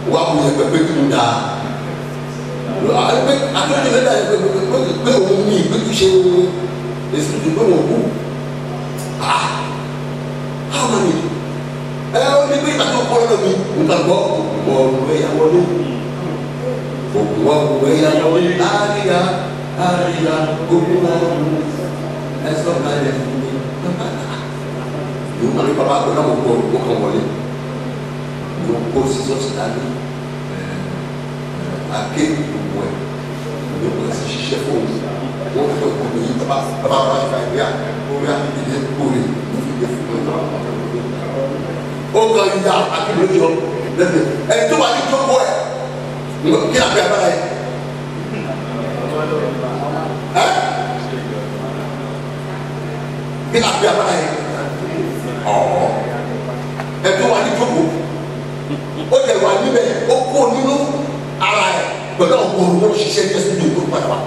wà á wuyẹ pé pé kí n da akérèdé bẹ dà pé pé pé òun mi pé kí ṣe èsì tó pé wọn kú ah how many ẹ ọ ní pé ìgbà tó kọ́ lọ́dọ̀ mi nǹkan gbọ́ mọ̀ ọ̀rọ̀ ẹ̀yà wọlé òkú wa òkú ẹ̀yà wọlé àríyá àríyá gbogbo wọn ẹ sọ kalẹ̀ fún mi yóò máa ní bàbá àgbẹ̀ náà mo gbọ́ mo kàn wọlé yóò kó sísọ́sì dání ake gbogbo ẹ̀ yóò kọ́ sí ṣiṣẹ́ fún mi wọ́n fẹ́ kó mi yí bàbá bàbá bàbá ṣe fàyè bíyà orí àtìlẹ́ kórè mo fi gbé fún mi. ó kàn yíya akéwì jọ lẹ́sẹ̀ ẹ̀ tó wà ní jókòó ẹ̀ kí ni àgbẹ̀ abára yẹ. ẹ́ kí ni àgbẹ̀ abára yẹ. ọ̀ ẹ̀ tó wà ní jókòó ó jẹ wà níbẹ̀ ó kó nínú ara ẹ̀ pẹ̀lú àwọn olùkọ́ ṣiṣẹ́ ní ẹsẹ̀ tó padà wá.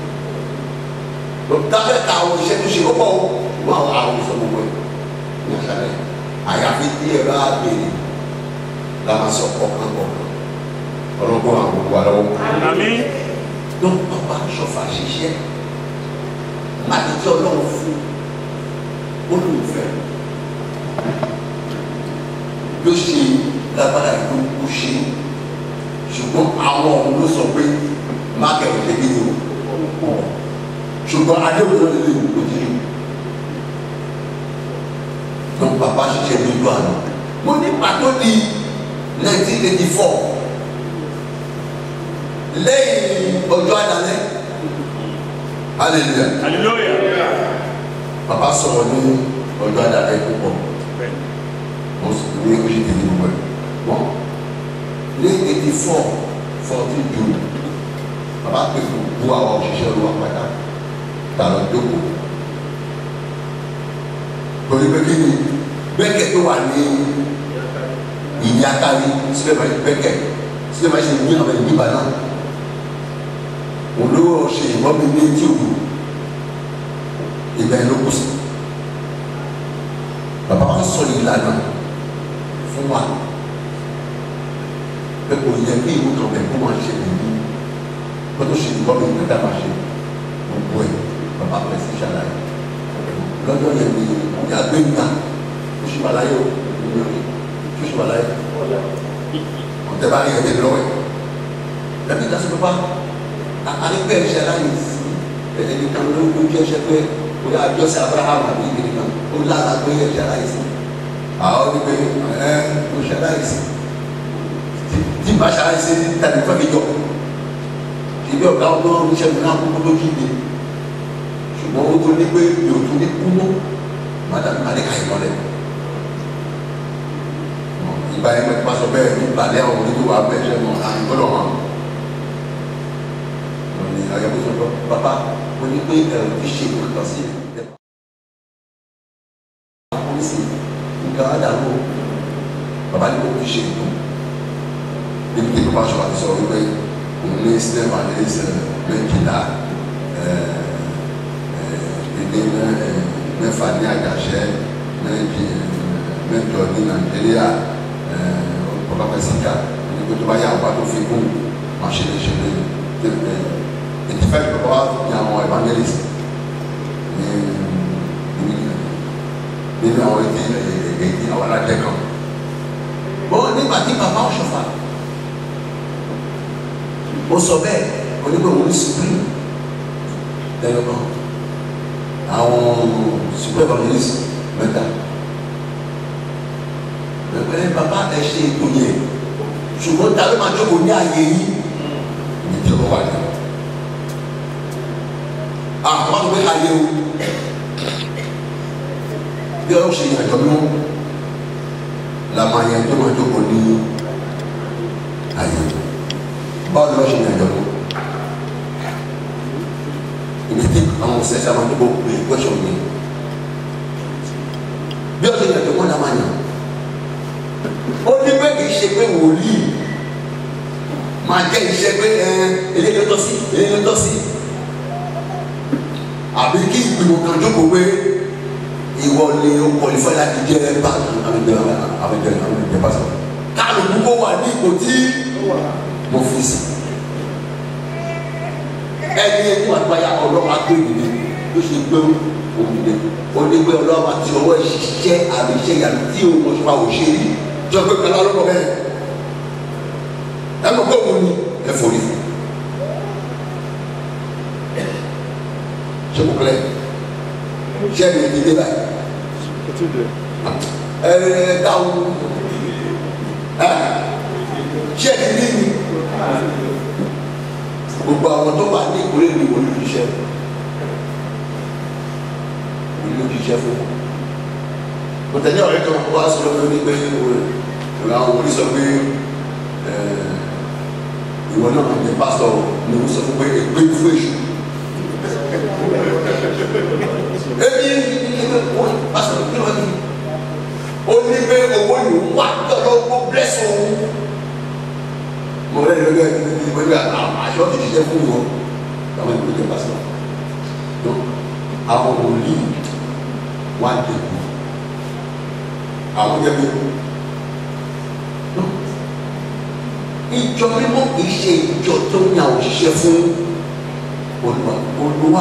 dábẹ́ ta àwọn iṣẹ́ tó ṣe ó pọ̀ ó àwọn àwọn ìṣọ́ gbogbo ẹ̀ ní àṣàlẹ̀ àyàfi tí ẹ bá béèrè la máa sọ ọ̀kan kọ̀ọ̀kan ọlọ́gbọ́n àwọn gbogbo àlọ́ Àmín. ló ń bá ṣọfà ṣiṣẹ́ láti tí ọlọ́run fún olùfẹ́ ló ṣe lágbára ìlú kú ṣe ṣùgbọ́n àwọn ọ̀hún ló sọ pé mákẹ́rù ṣe kí ni o ṣùgbọ́n adéwòye ló lè wò ó jí ló bàbá ṣiṣẹ́ lójú àná mo ní pàtó di nineteen eighty four lẹ́yìn ọjọ́ àdálẹ́ hallelujah Hallelujah. bàbá sọ̀rọ̀ ní ọjọ́ àdálẹ́ púpọ̀ wọ́n sì ní oṣù tèmi gbogbo ẹ̀ wọ́n ní eighty four fourteen june bàbá pè fún bu àwọn òṣìṣẹ́ olúwa pátá tààrà jókòó torí pé kí ni bẹ́ẹ̀kẹ́ tó wà ní ìyákari síbẹ̀ máa ń bẹ́ẹ̀kẹ́ síbẹ̀ máa ń ṣe ní àwọn ìdíbà náà olówó ṣe ìbọn mi ní etí òdu ìgbà yẹn ló kù sí bàbá wa sọ ìlànà fún wa pé kò yẹ kí ìlú kan bẹ̀ kó máa ṣe nìyí kó tó ṣe ìbọn mi nígbà máa ṣe gbogbo ẹ̀ bàbá pẹ̀ sí ṣàlàyé lọ́jọ́ yẹn ni ìyá gbé mi náà ó ṣì wà láyé o ó ṣì wà láyé ọ̀tẹ̀ bá yẹ ẹ̀ lọ́wọ́ ẹ̀ lẹ́bí ìdásí pípa àrígbẹ́ ẹ̀ṣẹ̀ láyé sí ẹni kan ló ló jẹ́ ẹ̀ṣẹ̀ pé ó yà jọ́sẹ̀ abraham àbí ìgbìnrin kan ó lára pé ẹ̀ṣẹ̀ láyé sí àwọn ní pé ẹ ó ṣẹ̀ láyé sí tí bá ṣe láyé sí tàbí fẹ́ mi jọ ìbí ọ̀gá ọlọ́run iṣẹ́ mi náà kúkú lójú ìdè ṣùgbọ́n ó tó ní pé mi ò tún ní kú mọ́ mádàmí má lè ka ìmọ̀ rẹ̀ ìgbà yẹn mẹ́tí máa sọ bẹ́ẹ̀ ní ìgbàlẹ́ àwọn onídùúwà bẹ́ẹ̀ ṣe mọ̀ àgbọ̀dọ̀ wọn ní ayọ̀kọ̀ sọ pé bàbá mo ní pé ẹ̀rọ ti ṣe nǹkan sí ẹ̀. àwọn sì nǹkan àdàlù bàbá ní kò fi ṣe ètò níbi tí bàbá ṣọlá ti sọ wípé òun ní sinimá ní sinimá méjìlá ilé mẹ́fà ní àjàṣẹ́ méjì mẹ́jọ ní nàìjíríà bàbá pẹ̀sìkà ní kó tó bá yà wá tó fi kún máa ṣe lè ṣe lè ìtìfẹ́ ìgbàgbọ́ wa ní àwọn evangelist ní nínú àwọn èdè èdè àwọn aládé kan. Bọ́n nígbà tí bàbá ọ̀ṣọ́fà ó sọ bẹ́ẹ̀ onígbà òun ní supreme lẹ́nu kan àwọn super evangelist mẹ́ta. Bẹ́ẹ̀ bàbá ẹ ṣe ètò yẹn ṣùgbọ́n ta ló máa jókòó ní ààyè yìí ní tí ó wà ní àwọn ọmọ ayé o bí ọ̀rọ̀ ṣe yàjọ mú la máa yẹ tó máa jókòó ní ayé báwo ni wọ́n ṣe yàjọ mú ibi tí àwọn sẹ́sẹ́ máa jókòó pé gbẹ́sọ̀ mi bí ọ̀rọ̀ ṣe yàjọ mú la máa yàn ó ní pé kì í ṣe pé wòlíì máa jẹ́ iṣẹ́ pé ẹ eléyìí ló tọ́ sí eléyìí ló tọ́ sí àbí kí ìgbìmọ̀ kan jókòó pé ìwọ ni o kọlifẹ́ láti jẹ́ bá àbẹ̀jẹ̀ àbẹ̀jẹ̀ àbẹ̀jẹ̀ pásítọ̀ káàlù púpọ̀ wà ní ipò tí mo fi sí ẹni ẹni wà gbáyà ọlọ́wọ́ agbẹ́nìyẹ ló ṣe gbé òmìnira onígbé ọlọ́wọ́ àti ọwọ́ ìṣiṣẹ́ àmì iṣẹ́ ìyàrá tí òun mọ̀ ṣọwọ́ ò ṣe rí jọ pé kẹlẹ́ ọlọ́wọ́ bẹ́ẹ̀ ẹ mọ̀ pé òun ni ẹ forí fún ṣé kò kílẹ̀ ṣé ẹni ti dé báyìí ẹ ẹ dáhùn ẹ ṣé ẹni rí ni gbogbo àwọn tó wà ní ìkórè ní wọlé òṣìṣẹ́ wọlé òṣìṣẹ́ fún wọn. kò tẹ̀lé ọ̀rẹ́ kan wá sọ lọ́wọ́ ní pé ìwé àwọn wòlíì sọ pé ìwọ náà ní pásítọ̀ ní wọ́n sọ fún pé ègbé fún èṣù. ebi ebi wọn pásítọ̀ kí ló ní ó ní pé owó yìí wà tọ́lọ́ kó bless òun mo rẹ lọ bẹ́ẹ̀ ní ìwé bẹ́ẹ̀ aṣọ ti ṣiṣẹ́ fún wọn àwọn ìwé jẹ pàṣẹ tó àwọn wòlíì wà dẹkù àwọn jẹ bẹ́ẹ̀ ìjọ mímọ́ kìí ṣe ìjọ tó ń yàn òṣìṣẹ́ fún olùwà olùwà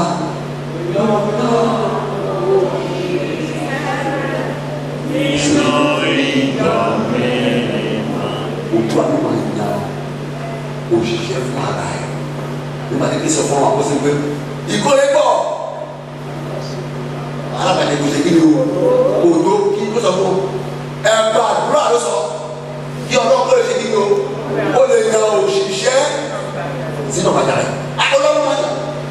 olùwà ló máa ń yàn òṣìṣẹ́ fún ara ẹ̀ nígbà tí kì í sọ fún wa kó sì pé ìkórè pọ̀ alábàáni kò ṣe kí ni o òdo kí ló sọ fún ẹgbẹ́ àdúrà ló sọ kí ọlọ́run kó lè ṣe kí ni o ó lè yan òṣìṣẹ́ sínú ọ̀bàjá rẹ̀ ọlọ́run máa yà.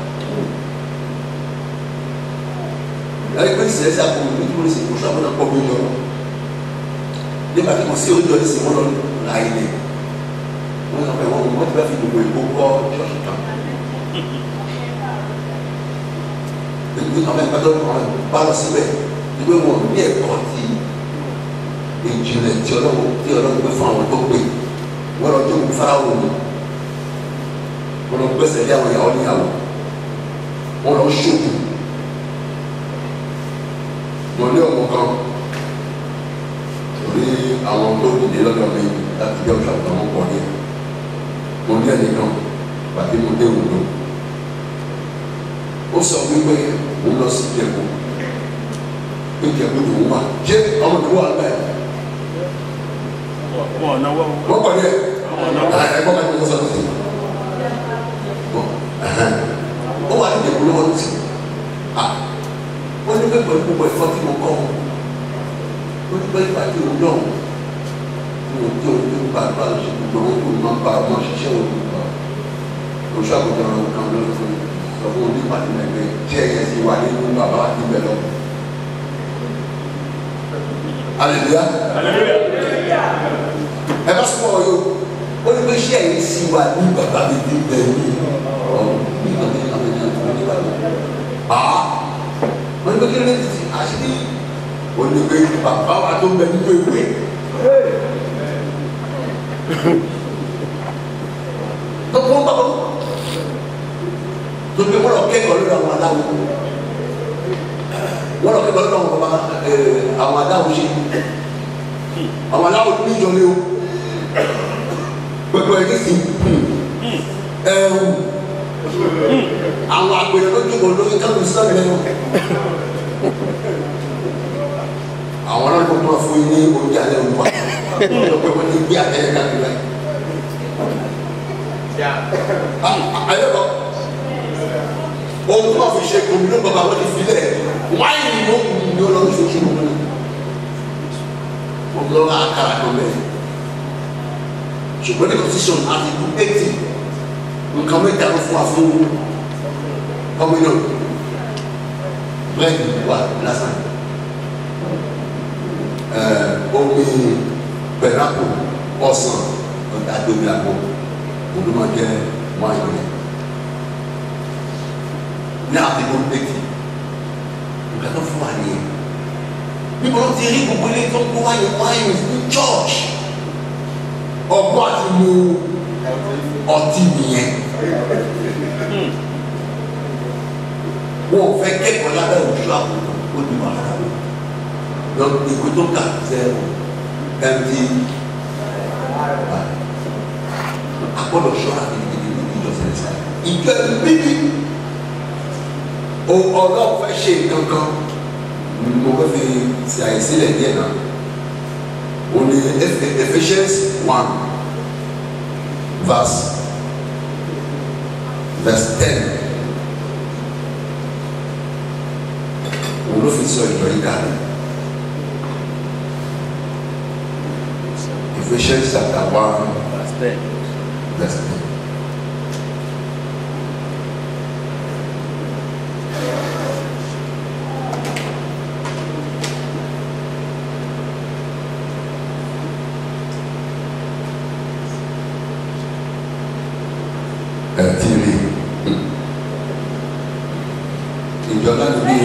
ẹni pé ìṣẹ̀lẹ̀ sí àpò nítorí ìṣẹ̀lẹ̀ kò sábà náà pọ̀ mí lọ nígbà tí kò sí oúnjẹ ní sèwọ́n lọ láàyè lè wọ́n sọ pé wọ́n wọ́n ti bá fi gbogbo ìbò kọ́ ṣọ́ọ̀ṣì kan. Èyí ọmọ ẹgbẹ́ tó kọ́ bá lọ síbẹ̀ wípé wọn ní ẹ̀kọ́ ti ìjìnlẹ̀ tí ọlọ́run tí ọlọ́run gbé fún àwọn tó pè wọ́n lọ jókòó fáráwò ni wọ́n lọ gbẹ́sẹ̀ lé àwọn ìyàwó níyàwó wọ́n lọ ṣòkò wọ́n ní ọmọ kan torí àwọn tó dìde lọ́dọ̀ mi láti jẹ́ òṣà tó wọ́n pọ̀ ní mo ní ẹnìkan pàtí mo dé òdo ó sọ wípé òun lọ sí ìjẹ̀bú pé ìjẹ̀bú tó ń wà ṣé ọmọ tó wà bẹ́ẹ̀ wọn ò náwó wọ́n pọ̀ ní ẹ̀ wọn ò náwó ẹ̀gbọ́n kan tó sọ sí ó wà ní ìjẹ̀bú lọ́wọ́ tì ó ní pé pẹ̀lú gbogbo ẹ̀fọ́ tí mo kọ́ ọ́ ó ní pé ìgbà tí òun lọ́wọ́ mo tí o ní gbàgbà ṣe gbogbo owó tó máa ń bá ọmọ ṣiṣẹ́ òun gbà oṣù àgùntàn ọ̀rọ̀ kan ló fún sọ fún òní pàdé mẹ́gbẹ́ tí ẹ̀yẹ sì wà nínú bàbá níbẹ̀ lọ. Aleluya. Ẹ bá sọ fún ọ yóò ó ní pé iṣẹ́ yìí sì wà ní bàbá mi níbẹ̀ ní ọ̀rọ̀ ní ìgbàgbé àwọn ènìyàn tó ní bàbá. Àá wọ́n ní pé kí ló dé ti àṣírí ó ní pé bàbá wa tó ń bẹ nínú ewé tó kó ń bá wọn tó gbé wọn lọ kẹ́kọ̀ọ́ lórí àwọn aláwo wọn lọ kẹ́kọ̀ọ́ lórí àwọn bàbá àwọn aláwo ṣe àwọn aláwo ní ìjọ ni o pẹpẹ ẹni sì ẹwù àwọn àgbèrè lójú kò lórí kánú sílámù lẹ́nu àwọn aláwo máa fún yín ní oúnjẹ alẹ́ òun wa lọ́pọ̀ wọn ti gbé àtẹ̀yẹ káàkiri báyìí. ayé kọ ohun tó bá fi ṣe kò ní bàbá wọn ti filẹ̀ wáìnì ló ń mú ní ọlọ́run ṣe kí wọn ní. wọn lọ bá kára kan bẹ́ẹ̀ ṣùgbọ́n ní constitution àti ìlú eighty nǹkan mẹ́ta ló fún wa fún communion bẹ́ẹ̀ wà lásán omi pẹ̀lápò ọ̀sán àdóbi àpò olùmọ̀jẹ́ wáyé rẹ̀ ní àbíkó pété nǹkan tó fún wa nìyẹn níbo ló ti rí gbogbo ilé tó ń kó wáyé wáyé ní church ọgbọ́n àti mu ọtí nìyẹn wọn ò fẹ́ kẹ́kọ̀ọ́ lábẹ́ òṣù àkókò ó ní wàhálà lọ ìwé tó kà sẹ́wọ̀n empty gbọ́dọ̀ ṣọ́ra gidigidi ní ìjọ sẹ́lẹ̀sẹ̀ ìjọ bíbí o ọlọ́run fẹ́ ṣe nǹkan kan mo fẹ́ fi ṣe àìsílẹ̀ díẹ̀ náà o ní Ephesians one verse verse ten òun ló fi sọ ìjọ yìí kalẹ̀ Ephesians chapter one Verse 10. verse ten. ẹ ti rí ìjọ náà ní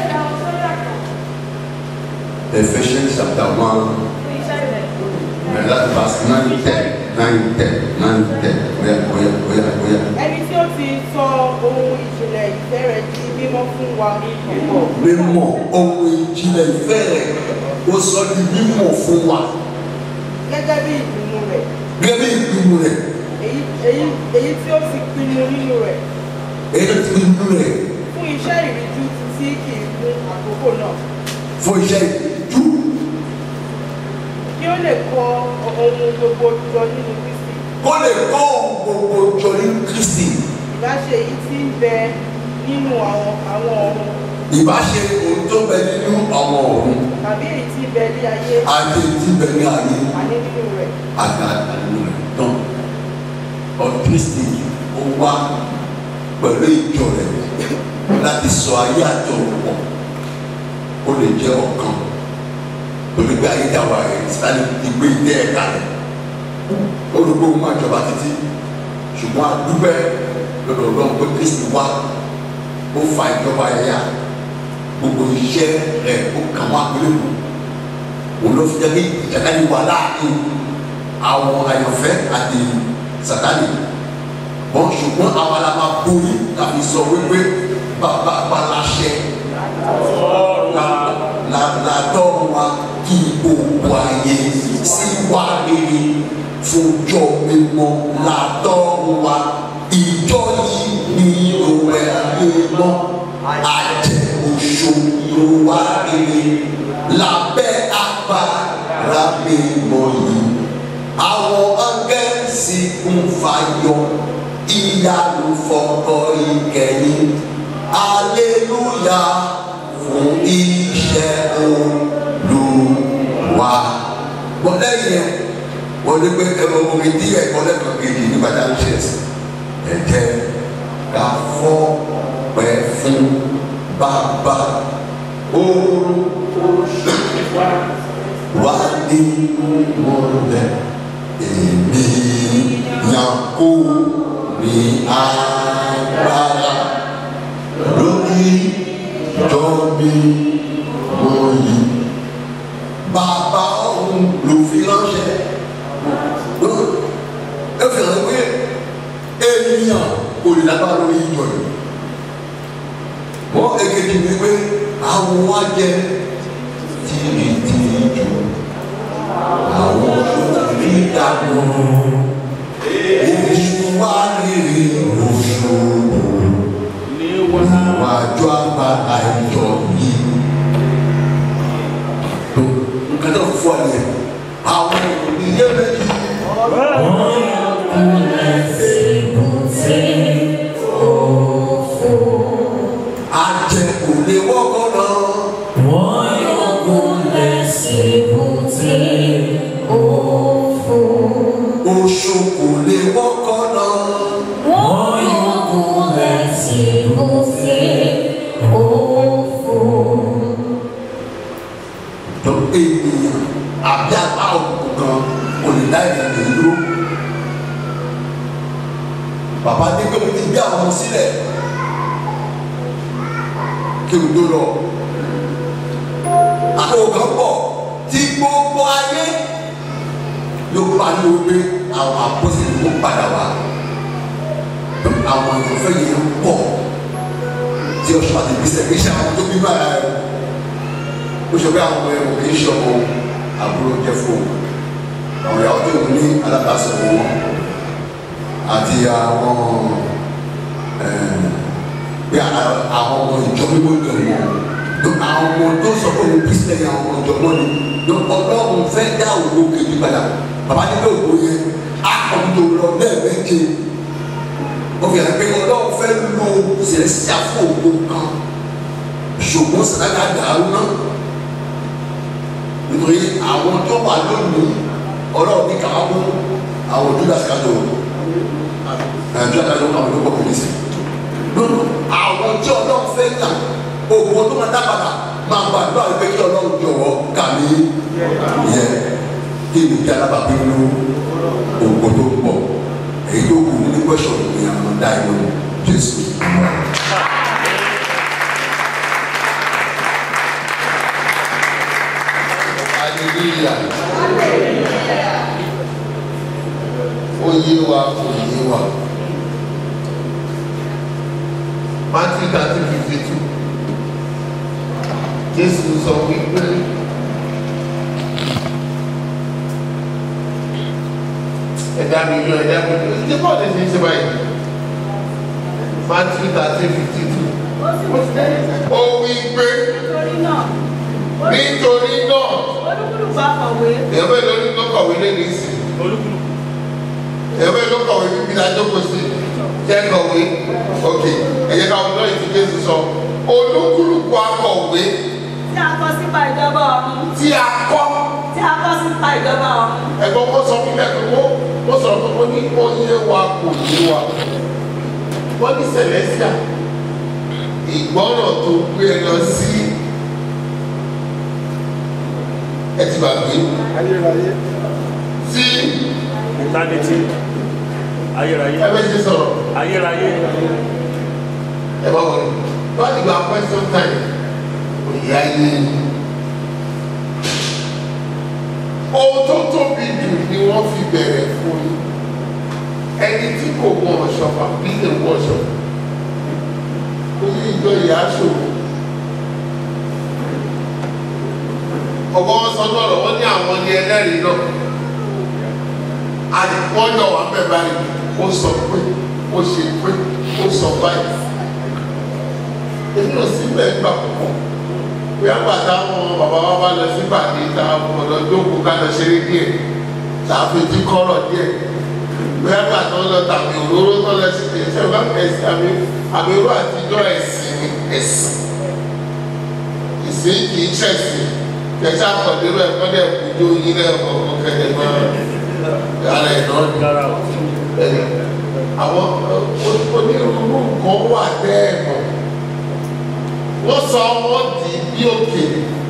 Ephesians chapter one bẹ̀rẹ̀ láti verse nine ten nine ten nine ten oya oya oya oya ẹni tí ó ti sọ ohun ìjìnlẹ̀ ìfẹ́ rẹ̀ di mímọ́ fún wa púpọ̀ mímọ̀ ohun ìjìnlẹ̀ ìfẹ́ rẹ̀ ó sọ di mímọ̀ fún wa gẹ́gẹ́ bí ìpinnu rẹ̀ gẹ́gẹ́ bí ìpinnu rẹ̀ èyí èyí èyí tí ó ti pinnu nínú rẹ̀ èyí tó ti pinnu rẹ̀ fún iṣẹ́ ìríjú tí kì í kún àkókò náà fún iṣẹ́ ìjú kí ó lè kọ ohun gbogbo jọ nínú Kristi kó lè kó ohun gbogbo jọ ní Kristi ìbáṣe èyí tí ń bẹ nínú àwọn àwọn ọ̀run ìbáṣe ohun tó bẹ nínú àwọn ọ̀run tàbí èyí tí ń bẹ ní ayé àti ti bẹ ní ayé àní nínú rẹ̀ àti àdánù rẹ̀ tán ọdún Kristi ó wá pẹ̀lú ìjọ rẹ̀ láti sọ ayé àti ọ̀run pọ̀ ó lè jẹ́ ọ̀kan torí pé ayé dáwà rẹ̀ sáré ti gbé ilé ẹ̀ka rẹ̀ ó rò pé òun máa jọba títí ṣùgbọ́n àdúgbẹ́ lọ́dọ̀ ọlọ́run pé Kristi wá ó fa ìjọba ẹ̀yà gbogbo iṣẹ́ rẹ̀ ó kà wá pẹ̀lú òun ló fi jẹ́ kí ìjàkadì wà láàrin àwọn àyànfẹ́ àti Sátánì wọ́n ṣùgbọ́n àwọn aláma borí láti sọ wípé bàbá balasẹ làtọ́ wa kí gbogbo ayé sí wà rere fúnjọ mímọ́ làtọ́ wa ìjọ yìí ní òwe mímọ́ àjẹ oṣù ló wà rere lábẹ́ agbára mímọ́ yìí àwọn angẹ́sì ń fàyọ ìyanu fọkọ ìkẹyìn aleluya fún iṣẹ́ Olúwa. wọ́n lẹ́yìn ẹ̀ wọ́n ní pé ẹ̀rọ omi díẹ̀ kọ́ lẹ́kọ̀ọ́ kejì nígbà tá a ń ṣe ẹ̀sìn ẹ̀jẹ̀ ká fọ́ pẹ́ fún bàbá orúkọ wá ní mọ́lẹ̀ èmi yàn kó ní agbára lórí ìjọ mi wọ̀nyí. Bàbá ọ̀hún ló fi ránṣẹ́. Ẹ fi hàn pé ènìyàn kò lè lágbára lórí ìjọ yìí. Wọ́n èkejì ni pé àwọn wá jẹ tìrìtìrì jù. Àwọn oṣù dàgbò. Èṣù wá rírì oṣù níwájú agbára ìjọ yìí. Nǹkan tó fọ́ ẹ̀ àwọn ìyẹ́ méjì. Àjẹ kò lè wọ́kọ̀ náà. Oṣù kò lè wọ́kọ̀ náà. tó ènìyàn àbí apá òkùnkùn kan kò lè dá ìrìnàjò yìí dúró. Bàbá ní pé mo ti gbé àwọn ọmọ sílẹ̀ kí n tó lọ. Àtòwò kan pọ̀ tí gbogbo ayé ló pariwo pé àwọn àpọ́sẹ̀ ló padà wá. Àwọn ìfẹ́ yẹn ń pọ̀ tí ọ̀ṣun àti ìgbésẹ̀ kì í ṣe àwọn tó bí báyà rẹ̀ ó sọ pé àwọn ọmọ ẹ̀rọ kì í ṣe ọmọ àbúrò jẹ́ fún un àwọn ìyàwó tó ń ní alábàásọ̀ wọn àti àwọn bí àwọn ọmọ ìjọ mímọ́ ìjọ wọn àwọn ọmọ tó sọ pé òun kristian yẹn àwọn ọmọ ìjọ wọn ni ọlọ́run fẹ́ dá òwò kejì padà bàbá nílò òwò yẹn akọ̀ǹdò lọ lẹ́ẹ̀mejì wọ́n fi hàn pé ọlọ́run fẹ́ lo sẹ̀lẹ́sìtà fún òwò kan ṣùgbọ́n sàdákà dàrú náà nítorí àwọn tó wà lónìí ọlọ́run ní kàwá mú àwọn judas kájọ judas kájọ àwọn olóko polisi lónìí àwọn tí ọlọ́run fẹ́ gbà òwò tó máa dábàdà máa gba àdúrà wípé kí ọlọ́run jọ̀wọ́ kà mí yẹ kí ni kí alábàbí nínú òwò tó pọ̀ èyí tó kù nínú kwẹ́sọ̀ ní àwọn dá ìlú jésù. hallelujah ó yé wa kò yé wa matthew thirty fifty two jésù sọ wípé ẹ̀dá mi yọ ẹ̀dá mi yọ ẹ̀dá bọ́ọ̀lù ṣe ń ṣe báyìí matthew thirty fifty two ó wí pé nítorí náà nítorí náà olúkúlùkù akọ̀wé èèyàn bẹ́ẹ̀ lórí ló kọ̀wé lẹ́nu ìsìn èèyàn bẹ́ẹ̀ ló kọ̀wé bíbí la jókòó sí jẹ́ kọ̀wé ok ẹ̀yẹ ká wọn lọ́yìn tí jésù sọ olúkúlùkù akọ̀wé tí a kọ sípa ìjọba ọ̀run tí a kọ́ tí a kọ sípa ìjọba ọ̀run ẹ̀gbọ́n wọn sọ fún mi ẹ̀gbọ́n wọn wọn sọ̀rọ̀ fún mi ní ó yé wa kò yé wa wọ́n ní sẹ̀lẹ́síà ìgbọ́ràn tó gbé ẹ lọ sí ẹ ti gbàgbé ayérayé tí eternity ayérayé ẹ bẹ ṣe sọ̀rọ̀ ayérayé ẹ bá wọlé wọ́n ti gba question time kò yá yé ohun tó tóbi jù ni wọ́n fi bẹ̀rẹ̀ fún yín ẹni tí kò wọ ọ̀ṣọ́fà bí lè wọ ọ̀ṣọ́fà kò ní ìjọ ìyá ṣòro ọgbọ́n wọn sọ lọ́rọ̀ wọ́n ní àwọn ní ẹlẹ́rìí náà àdìpọ́njọ́ wà bẹ́ẹ̀ báyìí ó sọ pé ó ṣe pé ó sọ báyìí èmi ò sí bẹ́ẹ̀ gbà púpọ̀ bí àgbàtà àwọn bàbá wa bá lọ sí pàdé tá a mọ̀ lọ jókòó ká lọ ṣeré díẹ̀ tá a fi jí kọ́rọ̀ díẹ̀ bí àgbàtà wọn lọ tàbí òróró tó lọ sí ẹsẹ̀ bá ẹsẹ̀ àmì àmì irú àtijọ́ ẹ̀sìn ni ẹ̀sìn ìsìn kì í ṣẹ̀sìn kẹsà àkọ̀dérò ẹ̀kọ́ dẹ̀ kújó yín lẹ́ẹ̀kọ́ kẹ̀kẹ́ máa yàrá ẹ̀ náà ni dára bẹ́ẹ̀ àwọn onírúurú nǹkan wà bẹ́ẹ̀ mọ̀ wọ́n sọ wọ́n di bí òkè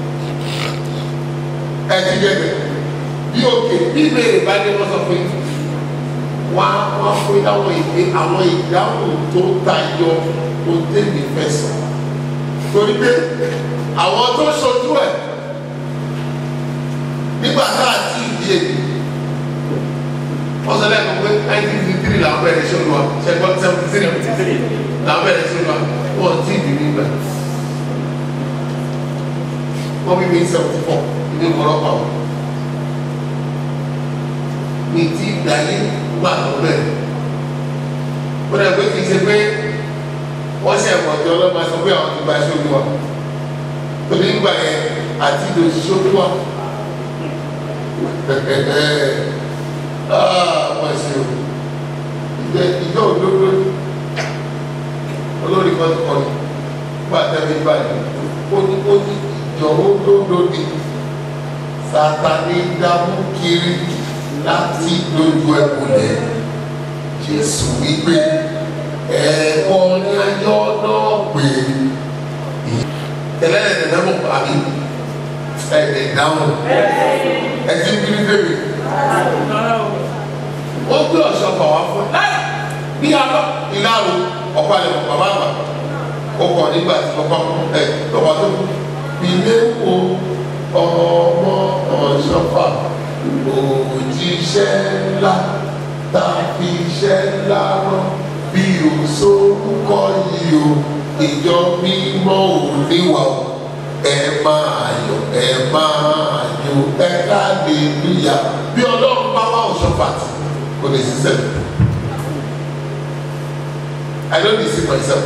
ẹtì gẹ́gẹ́ bí òkè bí ìbéèrè bá dé wọ́n sọ pé wọ́n á wọ́n á fún ìdáhùn ìgbé àwọn ìdáhùn tó tayọ tó tẹ̀lé fẹsọ̀ torí pé àwọn tó ṣojú ẹ̀ nígbà tá a ti di èdè wọ́n sọ lẹ́nu pé nineteen fifty three làwọn bẹ̀rẹ̀ ṣe olúwa ṣẹ́gbọ́n seventy three seventy three làwọn bẹ̀rẹ̀ ṣe olúwa wọ́n ti dì nígbà wọ́n bí mi seventy four ìdí ìkọ̀rọ̀ pa wọ́n mi ti dàyé gbà tó bẹ̀rẹ̀ wọ́n dẹ̀ pé kì í ṣe pé wọ́n ṣe ẹ̀kọ́ tí ọlọ́mọ sọ pé àwọn ti gba ṣe olúwa torí nígbà yẹn àti ìdòṣìṣẹ́ olúwa wọ́n ṣe o ìjọ ìjọ òdodo olórí kan tó kọ́ni bá tẹ́lẹ̀ báyìí ó ní ó ní ìjọ òdodo ni Sátánì dámú kiri láti dojú ẹkùnlẹ̀ Jésù wípé ẹ̀kọ́ ní ayọ́ náà pé tẹ́lẹ̀ ẹ̀dẹ̀ mọ̀ àbí ẹ̀dẹ̀ dáhùn ẹ̀dí ń kiri bèbè ó gbé ọ̀ṣọ́ fà wá fún ẹ bí a lọ ìlàrú ọ̀pá ẹ̀ bàbá àgbà ó kọ̀ nígbà tí bàbá ẹ̀ lọ́wọ́ tó ilé wo ọmọ ọ̀ṣọ́fà òjíṣẹ́ ńlá tàbí iṣẹ́ ńlá rán bí o sórúkọ yìí o ìjọ mímọ́ ò níwà o ẹ máa yọ̀ ẹ máa yọ̀ ẹ ká lè níyà bí ọlọ́run bá wà ọ̀ṣọ́fà tì kò lè ṣiṣẹ́ I don't deceive myself.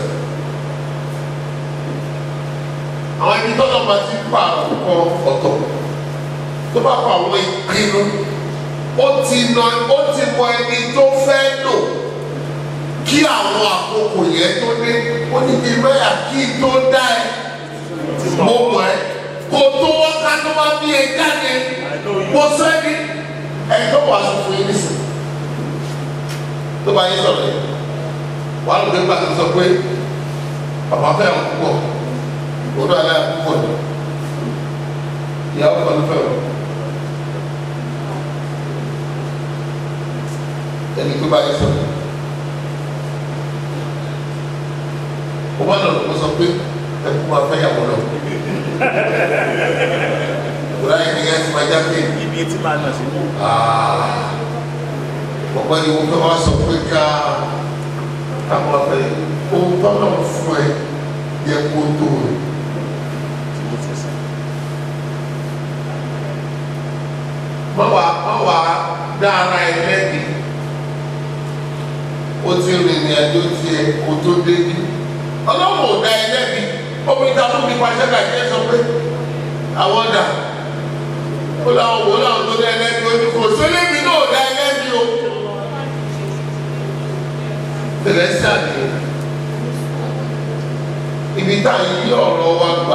àwọn ẹni tọ́lọ̀ bá ti pa àkókò ọ̀tọ̀ tó bá pa àwọn ìpinnu ó ti nà ó ti mọ ẹni tó fẹ́ lò kí àwọn àkókò yẹn tó dé ó ní kí mẹ́yà kí n tó dá ẹ mo mọ̀ ẹ́ kó tó wọ́n ká tó wá bí ẹ jáde mo sọ ẹ́ ní ẹ̀ tó wà sọ fún yín nísìn tó bá yín sọ̀rọ̀ yẹn wàá lò pé gbàgbé sọ pé bàbá fẹ́ àwọn púpọ̀ olú alẹ́ àkókò ni ìyàwó kan ló fẹ́ o ẹni tó bá yẹ sọ o bá lọ lọ sọ pé ẹkú máa fẹ́ yàwó lọ òwúrọ̀ ayé ni yẹn ti máa jáde ibi etí máa nà sí. ọ̀pọ̀ ni wọ́n fẹ́ wá sọ pé ká ká máa fẹ́ ohun tó náà fún ẹ yẹ kó tó rẹ̀. má wà má wà dá ara ẹ lẹ́bi o ti rìn ní àjò tiẹ̀ o tó débi ọlọ́run ò dá ẹ lẹ́bi obìnrin ta fún mi pàṣẹ kàkẹ́ sọ pé àwọn dà ó láwọn wò láwọn tó dá ẹ lẹ́bi o ní kò sólébì náà ò dá ẹ lẹ́bi o tẹ̀lẹ́sì àdé ibi tá à ń yí ọ̀rọ̀ wa gbà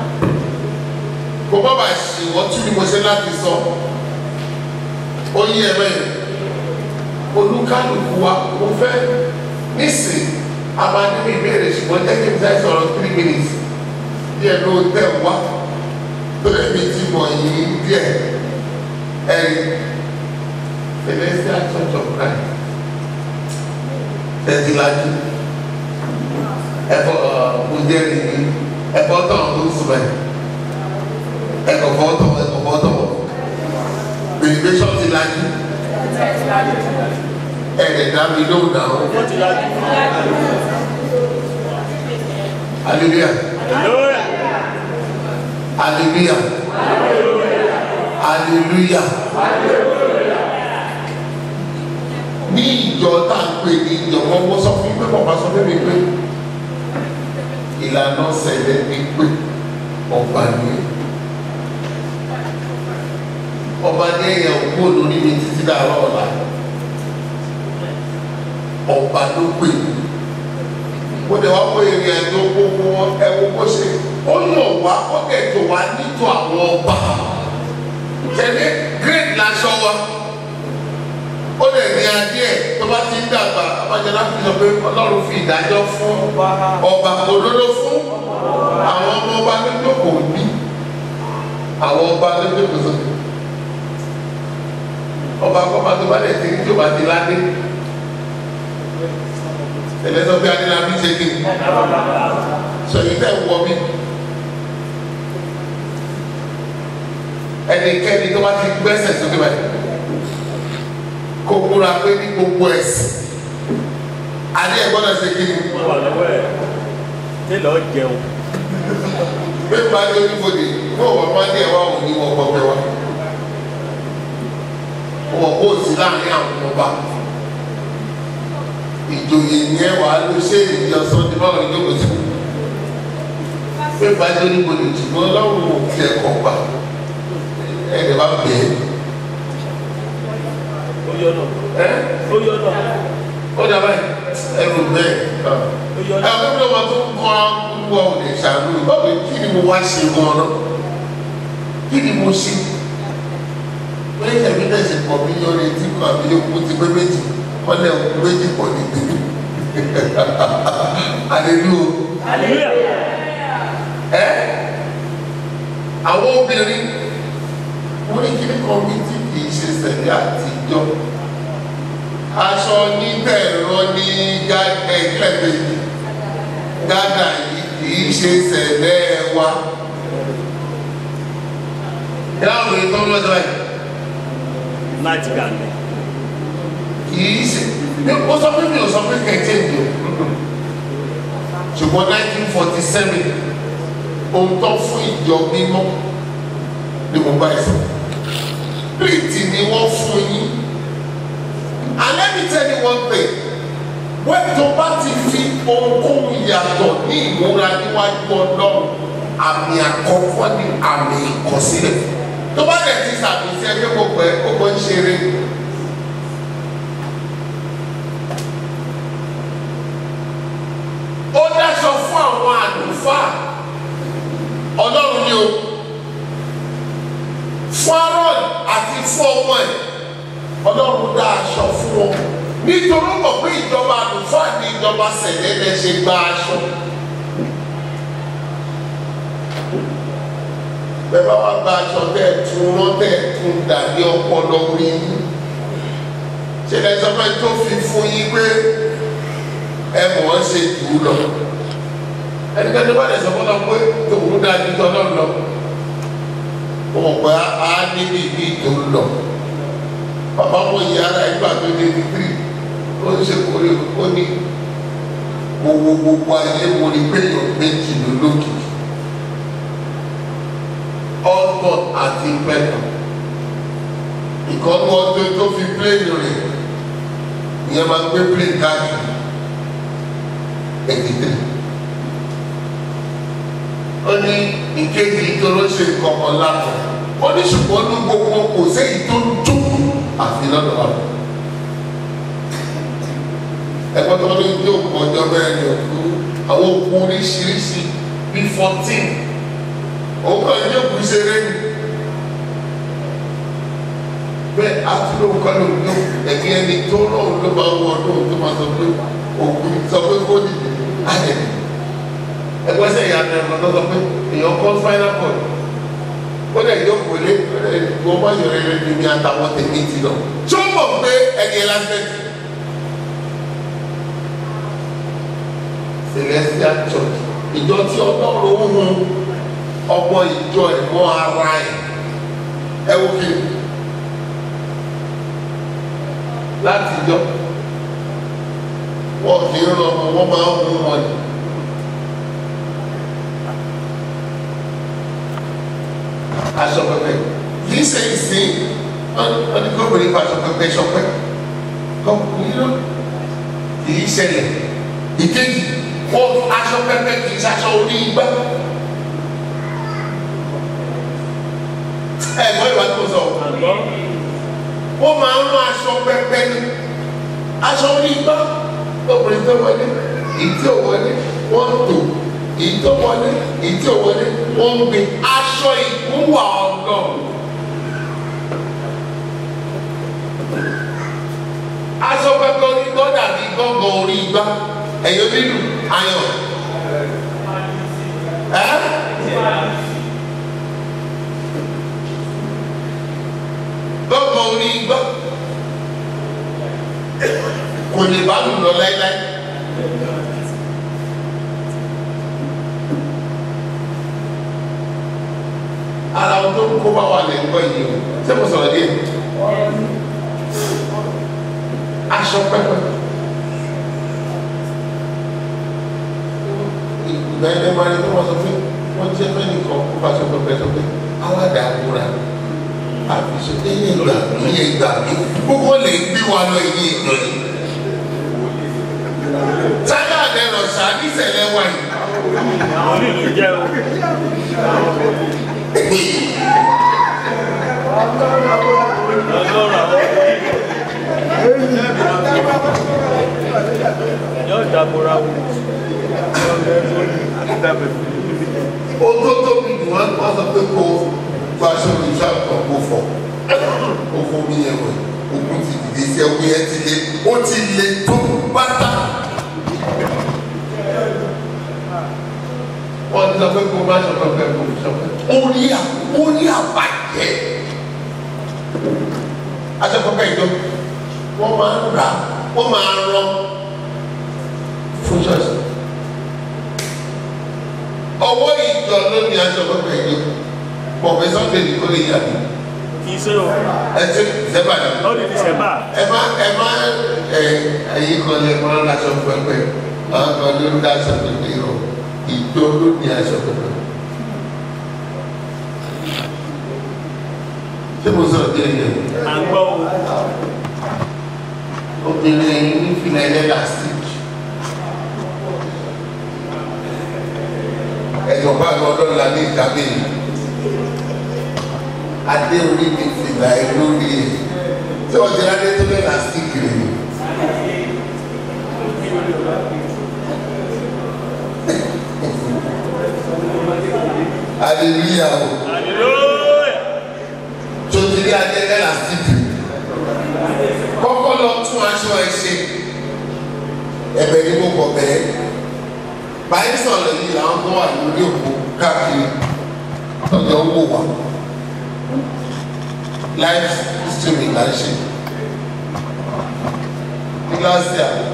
kò má bàa ṣì wọ́n tún ní mo ṣe láti sọ. So ó yí ẹ bẹ́ẹ̀ olúkálùkù wa mo fẹ́ nísìn abájúmí ìbéèrè ṣùgbọ́n jẹ́ kí n fẹ́ sọ̀rọ̀ three minutes díẹ̀ ló tẹ̀ wá lórí mi ti mọ̀ yìí díẹ̀ ẹ̀rí Celestial Church of Christ tẹ̀síwájú ẹ̀fọ́ ọ̀gbọ́njẹ́rì ní ẹ̀fọ́ tọ̀ tó sùn bẹ́ẹ̀ ẹ̀kọ́ fọ́ tọ̀ ẹ̀kọ́ fọ́ tọ̀ immigration ti lajú ẹ̀rẹ̀ dá mi lóhùn náà wọ́n ti lajú. hallelujah Hallelujah. hallelujah hallelujah ní ìjọ tá à ń pè ní ìjọ wọn wọ́n sọ fún mi pé bàbá sọ fún mi pé ìlànà ṣẹlẹ̀ ní pé ọba ní ọba ní ẹ̀yà òkú olórí mi títí dàrọ́ ọ̀la ọba ló pè mí ó lè wá pé ìrìn àjò gbogbo ẹwọ bó ṣe ó yàn wá ó kẹjọ wá nítò àwọn ọba tẹlẹ great laṣọ wa ó lè ní adé ẹ tó bá ti ń dàgbà abájọlá fi sọ pé ọlọ́run fi ìdájọ́ fún ọba òdodo fún àwọn ọmọ ọba lójókòó bí àwọn ọba lójókòó sókè ọba kọ́ba tó bá lè ti ní tó bá ti ládé ẹlẹ́sọ̀ bí adélábí ṣe kí ni sọ̀yìn tẹ̀ wọ mí ẹnikẹ́ni tó bá ti gbẹ́sẹ̀ sókè báyìí kó múra pé ní gbogbo ẹ̀sìn adé ẹ̀ gbọ́dọ̀ ṣe kí ni wọ́n wà lọ́wọ́ ẹ̀ tẹ́lọ̀ jẹun. pé bá dé oníbodè fún ọ̀pọ̀ bá dé ẹ̀wá òní wọ́n kọ́ pẹ́ wá wọ́n kó sí láàrin àwọn ọba ìjòyè ní ẹwà ló ṣe ìjọ sọ́ni báwo ni yóò ti pé bá dé oníbodè ṣùgbọ́n ọlọ́run ò fi ẹ̀kọ́ gbà ẹ̀ẹ́dẹ̀ bá bẹ̀ẹ́ ó yọ náà. ẹ́ ó yọ náà. ó dàbá ẹrù bẹ́ẹ̀ ó yọ náà. ẹ̀kọ́ bí wọ́n tó ń kọ́ wọ òde ṣàánú báwo kí ni mo wá ṣe gan-an náà kí ni mo ṣe pé ẹ̀mí náà ṣe pọ̀ mí yọrí tí kò àbí yókù ti pé méjì kọ́lẹ̀ òkú méjì pọ̀ ní tèmi àlelu Hallelujah. ẹ àwọn obìnrin wọ́n ní kí ni kọ́mítì kì í ṣe sẹ̀lẹ̀ àtijọ́ aṣọ nítẹ̀rọ ní gàdẹ̀gbẹ̀gbẹ̀ gàdà yìí kì í ṣe sẹ̀lẹ̀ wa ìdáhùn ìtọ́ lọ́jọ́ yìí láti gàlẹ̀. kìí ṣe ní o sọ pé mi ò sọ pé kẹ̀kẹ́ mi o ṣùgbọ́n nineteen forty seven ohun tó fún ìjọ mímọ́ ni mo bá ẹ sọ pírìtì ni wọ́n fún yín and let me tell you one thing wọ́n tó bá ti fi ohunkóhun yàtọ̀ ní ìmúra níwájú ọlọ́run àmì àkọ́kọ́ ní àmì ìkọsílẹ̀ tó bá dẹ̀ ti sàmì sí ẹgbẹ́ gbogbo ẹ̀ gbogbo ń ṣeré. ó dáṣọ fún àwọn àlùfáà ọlọ́run ni o fún Aaron àti fún ọmọ ẹ̀ ọlọ́run dá aṣọ fún wọn nítorí ó mọ̀ pé ìjọba àlùfáà ní ìjọba sẹ̀lẹ́lẹ̀ ṣe gba aṣọ. bẹ́ẹ̀ bá wá gba aṣọ tẹ́ ẹ̀ tún rán tẹ́ ẹ̀ tún dàbí ọpọlọ orí yín ṣe lẹ sọ pé tó fi fún yín pé ẹ mọ̀ ọ́n ṣe jù ú lọ ẹnikẹ́ni bá lè sọ fún ọ pé tòun dáa ju tọ́ náà lọ ó mọ̀ pé a níbi ìbí tó ń lọ bàbá mo yí ara ìgbà tó dé ní tírì ó ń ṣe kórè ó ní gbogbo gbogbo ayé mo ní pé èèyàn méjì ló lókìkí ọgbọ̀n àti pẹ̀lú ìkọ́nù ọdún tó fi pléènì rẹ̀ ìyẹn máa gbé pléènì káàkiri ẹ̀dídẹ́ ó ní ìkejì tó ló ṣe kọ̀ọ̀kan látọ̀ ó ní ṣùgbọ́n ní gbogbo kò séyìí tó ń dún àfi lọ́dọ̀ wa. ẹ̀kọ́ tó ní yóò kọ́ ọjọ́ bẹ́ẹ̀ ni òkú àwọn òkú oríṣiríṣi bíi fourteen òun kàn yóò kú ṣeré ni. bẹ́ẹ̀ àtúndò kan ló ń lò ẹ̀mí ẹni tó lọ́wọ́ ló máa ń wọ ọdún tó máa sọ pé òkú sọ pé kó dìde ayẹ. ẹgbẹ́ sẹ́yìn àná ẹ̀rọ tó sọ pé èèyàn kọ́ spinal cord ó lè jókòó lé wọ́n bá yọrọ ẹrẹ ní mi àtàwọn tèmi ti lọ. tí ó mọ̀ pé ẹni ẹ lásán ti. celestial church ìjọ tí ọlọ́run ń hun ọmọ ìjọ ẹ̀ mọ́ ara ẹ̀ ẹ wò kí láti jọ wọn kì í rán ọmọ wọn máa ń hun wọn ni. aṣọ pẹpẹ kì í ṣe ìsìn ọdún gómìnà ìfọ aṣọ pẹpẹ ṣọpẹ kọkùnrin ló kì í ṣẹlẹ̀ ìkejì wọn aṣọ pẹpẹ kì í ṣaṣọ orí igbá ẹ gbọ́ ìwà tó sọ àgbọ̀ wọ́n máa ń rán aṣọ pẹpẹ ní aṣọ orí igbá obìnrin tó wọlé ìdí ò wọlé wọ́n tò ìdí tó wọlé ìdí ò wọlé wọ́n gbé aṣọ ìkúwà ọlọ́run. aṣọ pẹpẹ orí igbá dàbí gángan orí igbá ẹ̀yọ́ nínú ayọ̀ ẹ́ gángan orí igbá kò lè bá lù lọ láíláí. ara ohun tó ń kó bá wà lè ń gbọ́ yìí o ṣé mo sọ̀rọ̀ díẹ̀ aṣọ pẹpẹ ìgbà ẹgbẹ́ máa ní kí wọ́n sọ pé wọ́n jẹ́ fẹ́ nìkan kó bá aṣọ pẹpẹ sọ pé aládàáwúra àfisọ ẹyẹ ìgbà mi ẹyẹ ìgbà mi gbogbo lè gbé wa lọ ẹyẹ ìgbà yìí sáyà lẹ́rọ sàdísẹ̀lẹ̀ wà yìí. àwọn onílù jẹ́ o ọlọ́run àwọn yóò dàbòrà wò ohun tó tóbi jù wọn wọn sọ pé kó faṣọ ìṣe àtọ̀ kó fọ ó fún mi yẹn wẹ̀ ogun ti dìde sí ẹwú yẹn ti lé ó ti lé tó bàtà. wọ́n ti sọ pé kó má ṣọ̀tọ̀ pé kó fi ṣọ̀tọ̀. ó ní à ó ní àbàjẹ́. aṣọ́kọ̀ọ́kẹ́ ìjọ wọ́n máa ń rà wọ́n máa ń rán fún ṣọ́ọ̀ṣì ọwọ́ ìjọ ló ní aṣọ pẹpẹ ìjọ pọ̀pẹ́ sunday ní kò lè yà mí kì í ṣe o ẹ ti sẹ́bà ní. lọ́ọ̀dì ti ṣẹ̀bà ẹ má ẹ má ẹ ẹyin kan lè máa ń aṣọ pẹpẹ àwọn kan ló ń dá aṣọ pẹpẹ rọ ìjọ ló ní aṣọ pẹpẹ. ṣé mo sọ̀rọ̀ díẹ̀ yẹn à ń gbọ́ o obìnrin ẹ̀yìn ní fìlà ẹlẹ́dà stitch ẹ̀jọ̀ bá àwọn ọlọ́la ní ìdábẹ́ yìí adé orí mi fìlà ẹ lórí ẹ tí wọ́n ti adé tó lé làásìkì rẹ̀ ni. aleluya o hallelujah tó ti rí adé lẹ́làsìkì kọ́kọ́ lọ tún aṣọ ẹ ṣe ẹ̀bẹ̀ ni mo kọ̀ bẹ́ẹ̀ báyìí sọ̀rọ̀ yìí làwọn tó wà lórí òkú káàkiri lọ́jọ́ ń wò wá live streaming là ń ṣe ní kíláàsì àná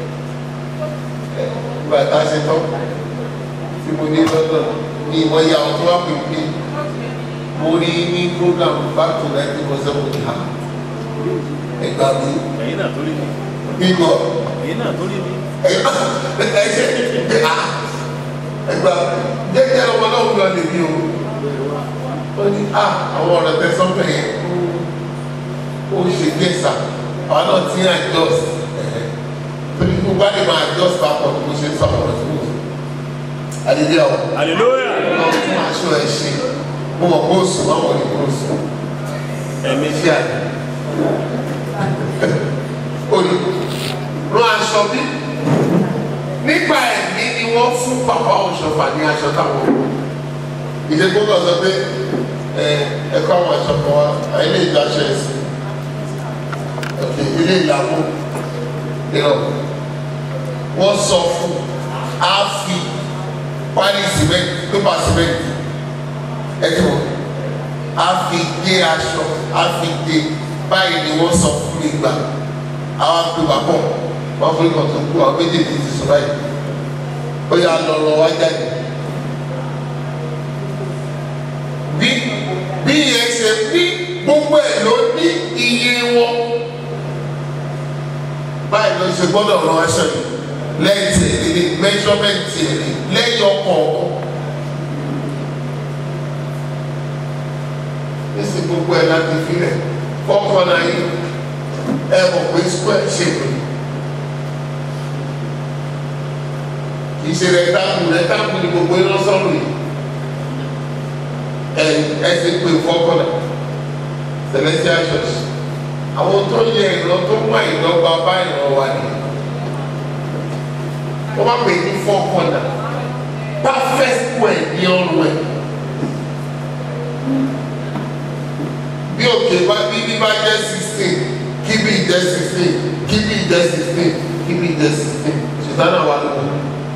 ìgbà tá a ṣe tán tí mo ní lọ́dọ̀ ní ìmọ̀ ìyá àwọn tó wà pè mí mo rí ní program back to nineteen point seven ní ha ẹgbàá mi ẹ̀yin náà tó rí mi bíbọ̀ ẹ̀yin náà tó rí mi ẹgbà ẹsẹ ẹgbà jẹjẹ ọmọ náà wúlò lè bí o ó ní à àwọn ọ̀rọ̀ tẹ sọ́pẹ̀ yẹn ó ṣe gẹ̀ẹ́sà àwọn náà ti ń adjust torí kó bá lè máa adjust papọ̀ tó ṣe sọ àwọn ọ̀rọ̀ tó wù àdìdí àwọn hallelujah náà fún aṣọ ẹ̀ ṣe mo mọ̀ kó sùn àwọn ò ní kó sùn ẹ̀mí ṣí àná olù rán aṣọ bí nígbà ẹ̀mí ni wọ́n fún bàbá òṣùpá ní aṣọ táwọn wọ̀ ìṣe gbọ́dọ̀ sọ pé ẹ ẹ̀kọ́ àwọn aṣọ kan wá ilé ìjọ aṣọ ẹ̀sìn òkè ilé ìlànà ìrọ̀ wọ́n sọ fún á fi pálí sìmẹ́ntì pépà sìmẹ́ntì ẹ̀tọ́ á fi gé aṣọ á fi gé báyìí ni wọ́n sọ fún mi gbà àwọn àpèwà pọ̀ wọ́n fún ikọ̀ tó kú àwọn méjèèjì ti sọ báyìí ó yà lọ́rọ̀ wá jáde bí bí yẹn ṣe bí gbogbo ẹ̀ ló ní iye wọn báyìí ló ṣe gbọ́dọ̀ rán aṣọ yìí lẹ́yìn tí èdè ní mẹ́ṣọ́mẹ́ǹtì èdè lẹ́yìn ọkọ̀ọ̀kan. nísì gbogbo ẹ̀ láti filẹ̀ kọ́kọ́ náà yìí ẹ mọ̀ pé square shape ni kì í ṣe rectangle rectangle ni gbogbo iná sọ́run yìí ẹ ẹ ti pè kọ́kọ́ náà celestial church àwọn tó yẹ ìran tó mú àìdọ́gba bá ìran wa ni wọ́n bá pè ní four corner perfect square ní ọrùn ẹ̀. bí òkè bá bí bí bá jẹ́ sixteen kí bí jẹ́ sixteen kí bí jẹ́ sixteen kí bí jẹ́ sixteen sùtánà wà lọ́wọ́.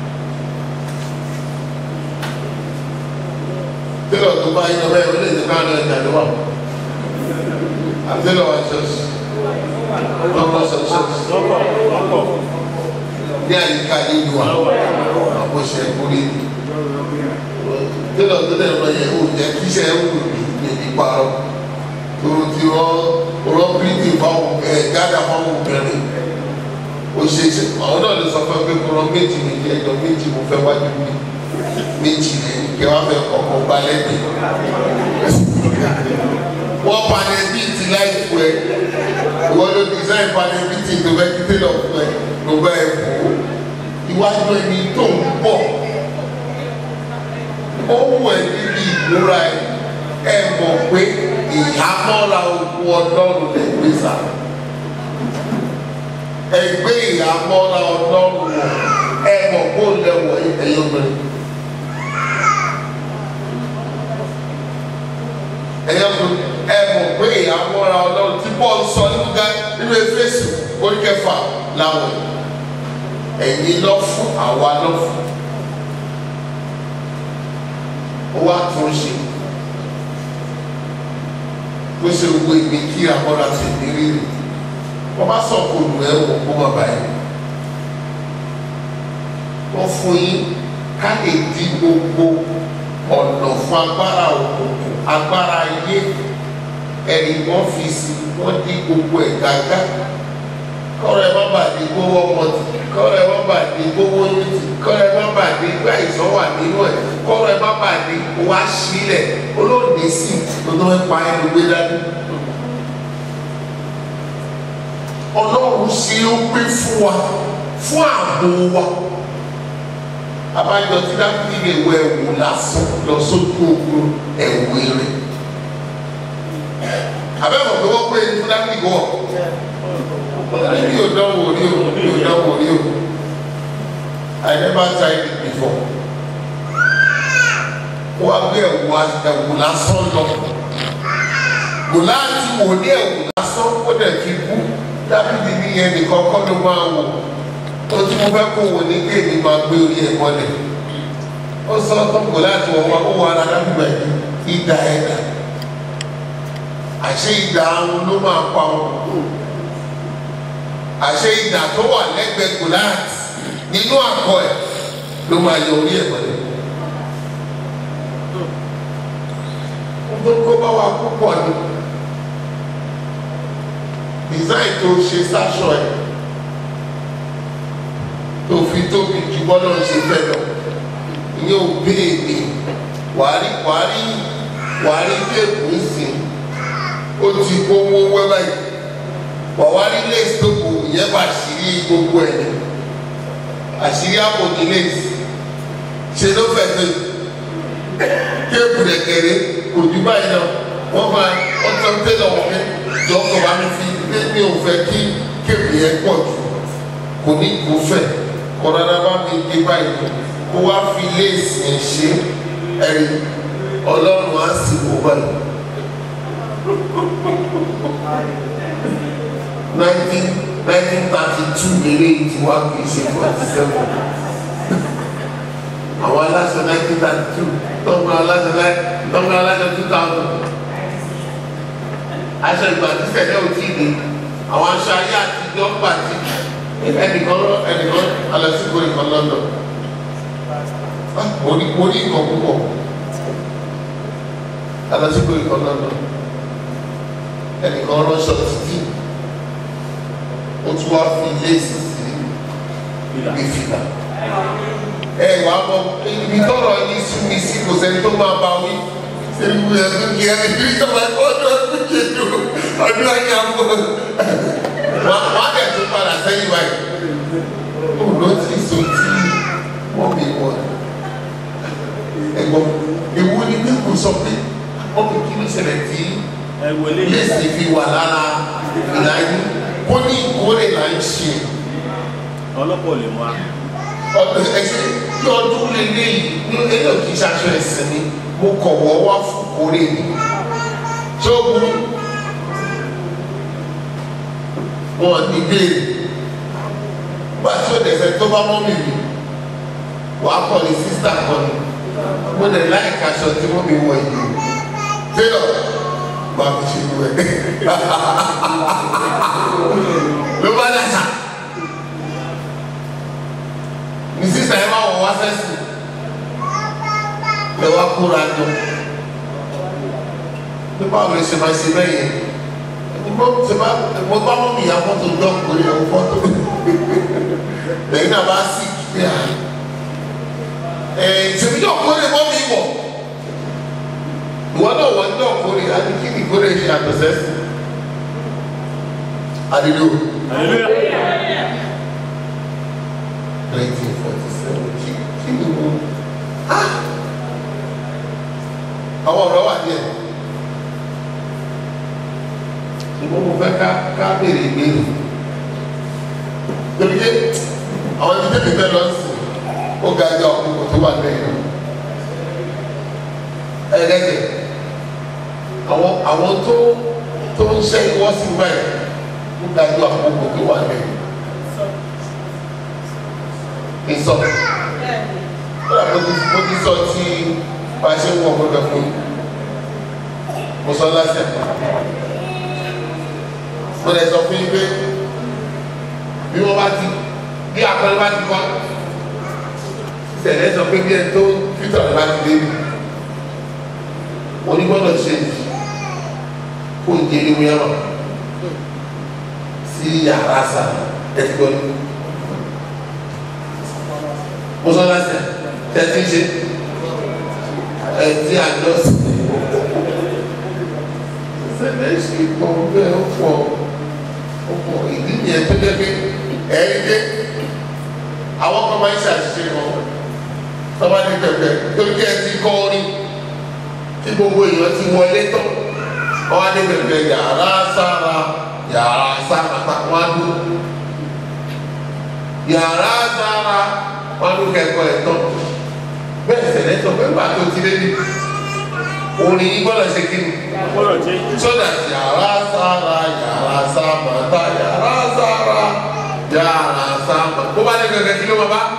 tẹ́lọ̀ tó bá yín ọbẹ̀ ìwé lè ká lọ ìjà ló wà. àtẹ́lọ̀ wa ṣọ́ọ̀ṣì lọ́kọ̀ ṣọ́ọ̀ṣì lọ́pọ̀ lọ́pọ̀ ní àyíká nínú wa àbọ̀ṣẹ̀ kúrẹ́ tẹ́lọ̀ tó dẹ̀ lọ yẹ kó jẹ́ kíṣẹ́ wù ní ìparọ́ toro ti rọ rọ bíríkì fáwọn ẹ gádà fáwọn obìnrin o ṣe ṣe àwọn náà lè sọ fún ẹ pé kó rọ méjì méjì ẹjọ méjì mo fẹ́ wájú mi méjì rẹ kí wọn fẹ́ kọ́kọ́ gba lẹbi wọn panẹ bíi ti láìpù ẹ ìwọ ló design panẹ bíi ti tó fẹ́ kí tẹ́lọ̀ fún ẹ ló bá ẹ bò ó iwájú ẹni tó ń bọ̀ ó wù ẹ níbi ìmúra ẹ ẹ mọ̀ pé ìhámọ́ra ogun ọlọ́run lè gbé sá ẹ gbé ìhámọ́ra ọlọ́run wọ̀ ẹ mọ̀ kó lẹ́wọ̀ ẹ̀yọ́ mẹ́rin ẹ̀yọ́ mẹ́rin ẹ mọ̀ pé ìhámọ́ra ọlọ́run tí bọ́ọ̀lù sọ nínú ká nínú efésù oríkẹfà làwọn ẹ̀yin lọ fún àwa lọ fún ó wá tún ṣe bó ṣe wo ìgbé kí àkọ́dà ti ní rírì wọ́n bá sọ kó lu ẹ̀ wọ̀ kó má báyìí wọ́n fún yín ká lè di gbogbo ọ̀nà fún agbára òkùnkùn agbára ayé ẹ̀rí wọ́n fi sí wọ́n di gbogbo ẹ̀ gágá kọ́rọ̀ ẹ̀ má bàa di gbówó ọmọ tì kọ́rọ̀ ẹ̀ má bàa di gbówó yín tì kọ́rọ̀ ẹ̀ má bàa di gbá ìsọ́ wà nínú ẹ̀ kọ́rọ̀ ẹ̀ má bàa di wá sílẹ̀ olóòdì sí lọ́dọ̀ ẹ̀ pa ẹnu gbé dání. ọlọ́run ṣe ó pé fún wa fún ààbò wa abájọ tí dábìlì lè wọ ẹ̀wù lásán lọ sójú ogun ẹ̀wù eré abẹ́mọ̀ pé wọ́n pé ní dábìlì wọ̀ mi ò dánwò rí o mi ò dánwò rí o I never tried it before wọ́n á gbé ẹ̀wù ẹ̀wù lásán lọ gòláàtì wò ní ẹ̀wù lásán ó dẹ̀ fi kú dábìlì ní yẹn nìkan kọ́ ló máa wò ó tí mo fẹ́ kó wò ní kéèmí máa gbé orí ẹ̀ mọ́lẹ̀ ó sọ tó gòláàtì wọ̀ wá ó wà ara dábìlì ẹ̀ ìdá ẹ̀dá àṣé ìdá ahun ló máa pa wọn àṣé ìdá tó wà lẹ́gbẹ̀ẹ́ gòláàtì nínú àgọ́ ẹ̀ ló máa yọ orí ẹ̀ mọ́lẹ̀. tó kó bá wa púpọ̀ ni design tó ṣe sáṣọ ẹ̀ tó fi tóbi jù bọ́lá ṣe fẹ́ lọ ìyẹn ò béèrè wàárí wàárí wàárí téèpù ìsìn ó ti gbówó wẹ́wẹ́ yìí wàwárí lace tó kù ìyẹn bá àṣírí gbogbo ẹ̀ ní àṣírí àpòjì lace ṣe ló fẹ́ tó yìí téèpù rẹ̀ kéré kò jù báyìí náà wọ́n máa wọ́n tán tẹ́lẹ̀ wọ́n mi jọ ọkọ̀ bá mi fi pé mi ò fẹ́ kí kéèpù yẹn pọ̀ jù kò ní kó fẹ́ kọ́ rárá bá mi dé báyìí kó wá fi léèsì yẹn ṣe ẹ̀rí ọlọ́run á sì wò báyìí. nineteen nineteen thirty two eré tí wá kì í ṣe forty seven àwọn aláṣẹ nineteen thirty two tọ́gbọ́n aláṣẹ tọ́gbọ́n aláṣẹ two thousand aṣọ ìgbà tí sẹ̀dẹ̀ ò tí ì dé àwọn aṣọ ayé àtijọ́ gbà tí ẹnìkan ẹnìkan alẹ́sìnkò nìkan lọ́dọ̀ mo ní mo ní nǹkan púpọ̀ alẹ́sìnkò nìkan lọ́dọ̀ ẹnìkan ránṣọ títí ó tún wá fi léèsì sí ìfìlà ẹ wàá mọ ibi tọrọ ní súnmi sí kò sẹ́ni tó máa bá wí sẹ́ni wúyẹ tó kí ẹni tí ìjọba ẹ̀kọ́ ọdún ọdún kejì ọdún ayé àbọ̀ wọ́n á dẹ̀ tún padà sẹ́yìn báyìí ó ló ti so tí wọ́n mi wọ̀ ẹ̀gbọ́n ewu ni bí kò sọ pé wọ́n mi kí ló ṣẹlẹ̀ tí ẹ wọlé yéèsì fi wà lára ìlà yìí kó ní ìkórè là ń ṣe ọlọ́pọ̀ lè mú a. ọdún ẹsẹ tí ọdún lélẹ̀ yìí ní eléyìí kì í ṣaṣọ ẹsẹ̀ mi mo kọ̀ wọ́ wá fún kórè mi tí ó burú wọn ní béèrè bá tí ó dẹ̀sẹ̀ tó bá mọ́ mi rí wàá kọ́ ni sísítà kọ́ ni mo lè láìka aṣọ tí wọ́n mi wọ̀ yìí tẹ́lọ̀ bá mi ṣe wẹ̀ ló bá dàgbà ní sísá ẹ máa wọ̀ wá sẹ́sì ẹ wá kóra jọ bí báwo lè ṣe máa ṣe bẹ́ẹ̀ yẹn mo ṣe bá mo bá mọ́ mi ìyá fọ́tò jọ kò yẹ kó fọ́tò lẹ́yìn náà bá sì kíkẹ́ à ẹ̀ ṣèbí jọ kórè mọ́ mi wọ̀ ìwọ náà wọ́n jọ kórè àti kí ni kórè ṣe àtọ̀sẹ́ sí adìdó. Hallelujah. 1947 kí kí ni mo ah àwọn ọ̀rọ̀ wà díẹ̀ ṣùgbọ́n mo fẹ́ ká ká béèrè ìbéèrè torí pé àwọn ibi tẹ́lẹ̀ fẹ́ lọ sí ó ga ẹja ọkùnrin tó wà lẹ́yìn ẹ̀ẹ́dẹ́gbẹ̀ àwọn àwọn tó tó ń ṣe ìwọ́ sí báyìí ó ga ẹja ọkùnrin tó wà lẹ́yìn ìsọ kódà mo ti mo ti sọ tí bá a ṣe ń wọ gbọdọ fún yìí mo sọ lásìkò mo lè sọ fún yín pé bí wọ́n bá ti bí akọni bá ti kọ́ ìṣẹ̀lẹ̀ sọ pé bí ẹ tó fítọ̀ rẹ bá ti dé mo ní gbọ́dọ̀ ṣe kó ń jẹ́ ní wíyàmọ̀ sí yàrá sà ẹ ti gbọ́ ní mọ́sálásí tẹ́tí ṣe ẹtí àjọsí ṣẹlẹ̀ ṣe pọ̀ bẹ́ẹ̀ ó pọ̀ ó pọ̀ ìdí yẹn tó jẹ́ pé ẹ̀rí dé àwọn kan máa ń ṣàṣìṣe wọn tọ́ba ní pẹ̀pẹ̀ torí kí ẹ ti kọ́ orin tí gbogbo èèyàn ti wọlé tán wọ́n á ní pẹ̀pẹ̀ yàrá sára yàrá sára wọ́n á dúró yàrá sára wọ́n á dúró kẹ́kọ̀ọ́ ẹ̀ tán bẹ́ẹ̀ sẹ̀lẹ̀ sọ pé nígbà tó ti dé ní orin yìí gbọ́dọ̀ ṣe kí ni gbọ́dọ̀ jẹ́ sódà yàrá sára yàrá sára ta yàrá sára yàrá sára bó bá ní kankan kí ló máa bá.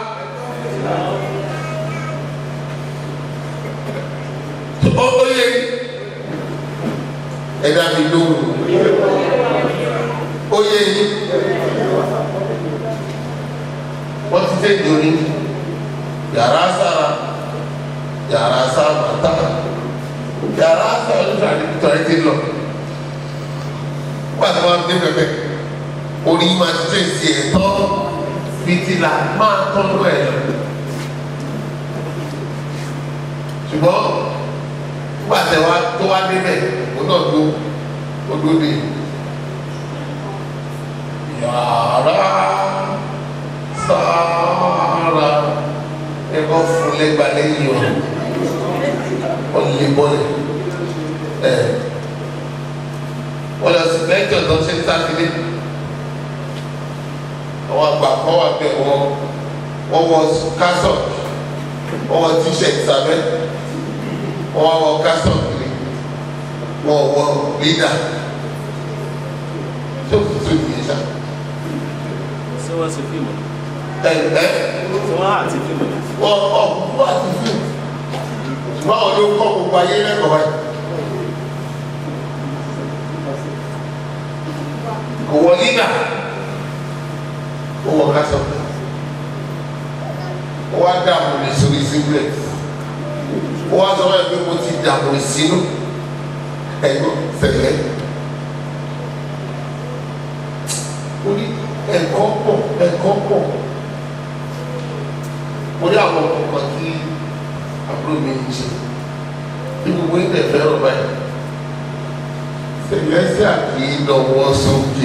ó ó yẹ ẹ̀dá mi lóhùn ó yẹ yín wọ́n ti dé ìdóni yàrá sára yàrá sára ta yàrá sára ló fà ní tọ́ ẹ ti lọ wọ́n àti wọn dé pẹpẹ orí máa ti tẹ̀ sí ẹ̀ tọ́ fìtìlà máa tọ́nu ẹ̀ lọ ṣùgbọ́n nígbà tẹ wá tó wá débẹ̀ ó náà tó ó dó dé yàrá sára ẹ kọ́ fún lẹ́gbàá lẹ́yìn o wọ́n lè bọ́lẹ̀ ẹ̀ wọ́n lọ sí lẹ́jọ́ tó ṣe ní sátidé àwọn àgbà kan wà bẹ́ẹ̀ wọ́n wọ́n wọ kásọ̀ wọ́n wọ tíṣẹ̀tì sábẹ́ wọ́n wá wọ kásọ̀ kiri wọ́n wọ lídà tó tutù yìí sá ṣé wọ́n ṣe fíìmù ni? ẹ̀ ẹ̀ ṣé wọ́n àti fíìmù ni? wọ́n ọ̀pọ̀ àti fíìmù ṣùgbọ́n àwọn ló kọ́ gbogbo ayé lẹ́kọ̀ọ́ báyìí. kò wọ nígbà ó wọ kásọ ó wá dààmú ní sórí síbílẹ̀ ó wá sọ wáyé pé mo ti dààmú sínú ẹ̀gbọ́n sẹ̀lẹ̀ orí ẹ̀kọ́ pọ̀ ẹ̀kọ́ pọ̀ orí àwọn ọkọ̀ tí àbúrò mi ń ṣe bí gbogbo ilẹ̀ fẹ́ràn báyìí sẹlẹsẹ àti lọ́wọ́ sókè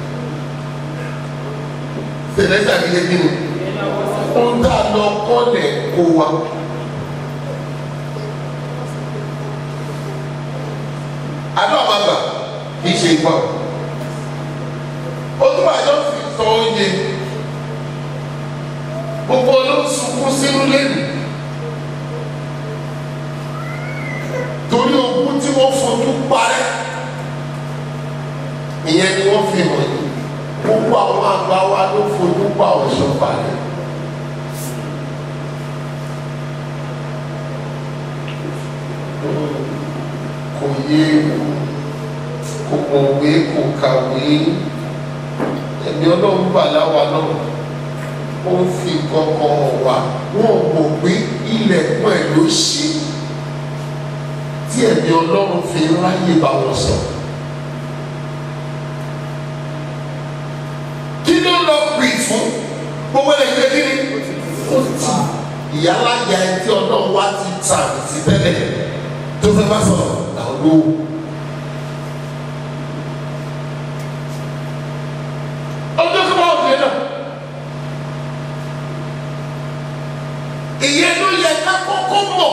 sẹlẹsẹ àti lẹbi ni ń dà lọ kọlẹ kó wa adó àbàbà kì í ṣe ìgbà ó tún àjọ fi sọ oúnjẹ gbogbo ló ń sunkún sínú lẹ́nu torí ogún tí wọ́n fojú parẹ́ ìyẹn ni wọ́n fi hàn yìí gbogbo àwọn àgbà wa ló fojú pa ọ̀ṣọ́ balẹ̀. kò yé kò mọ̀wé kò kàwé ẹ̀mí ọlọ́run bà láwa náà ó ń fi kankan hàn wá wọn mọ̀ pé ilẹ̀kùn ẹ̀ ló ṣí tí ẹ̀mí ọlọ́run fi ráyè bá wọn sọ̀rọ̀. kí ló lọ pè fún gbogbo ẹ̀ ṣe kí ni ó ti ìyálàyà ẹ tí ọlọ́run wá ti tà sí tẹ́lẹ̀ tó fẹ́ bá sọ̀rọ̀ làwọn ló. ọjọ́ kí wọ́n fi náà ìyẹn ló yẹ ká kọ́kọ́ mọ̀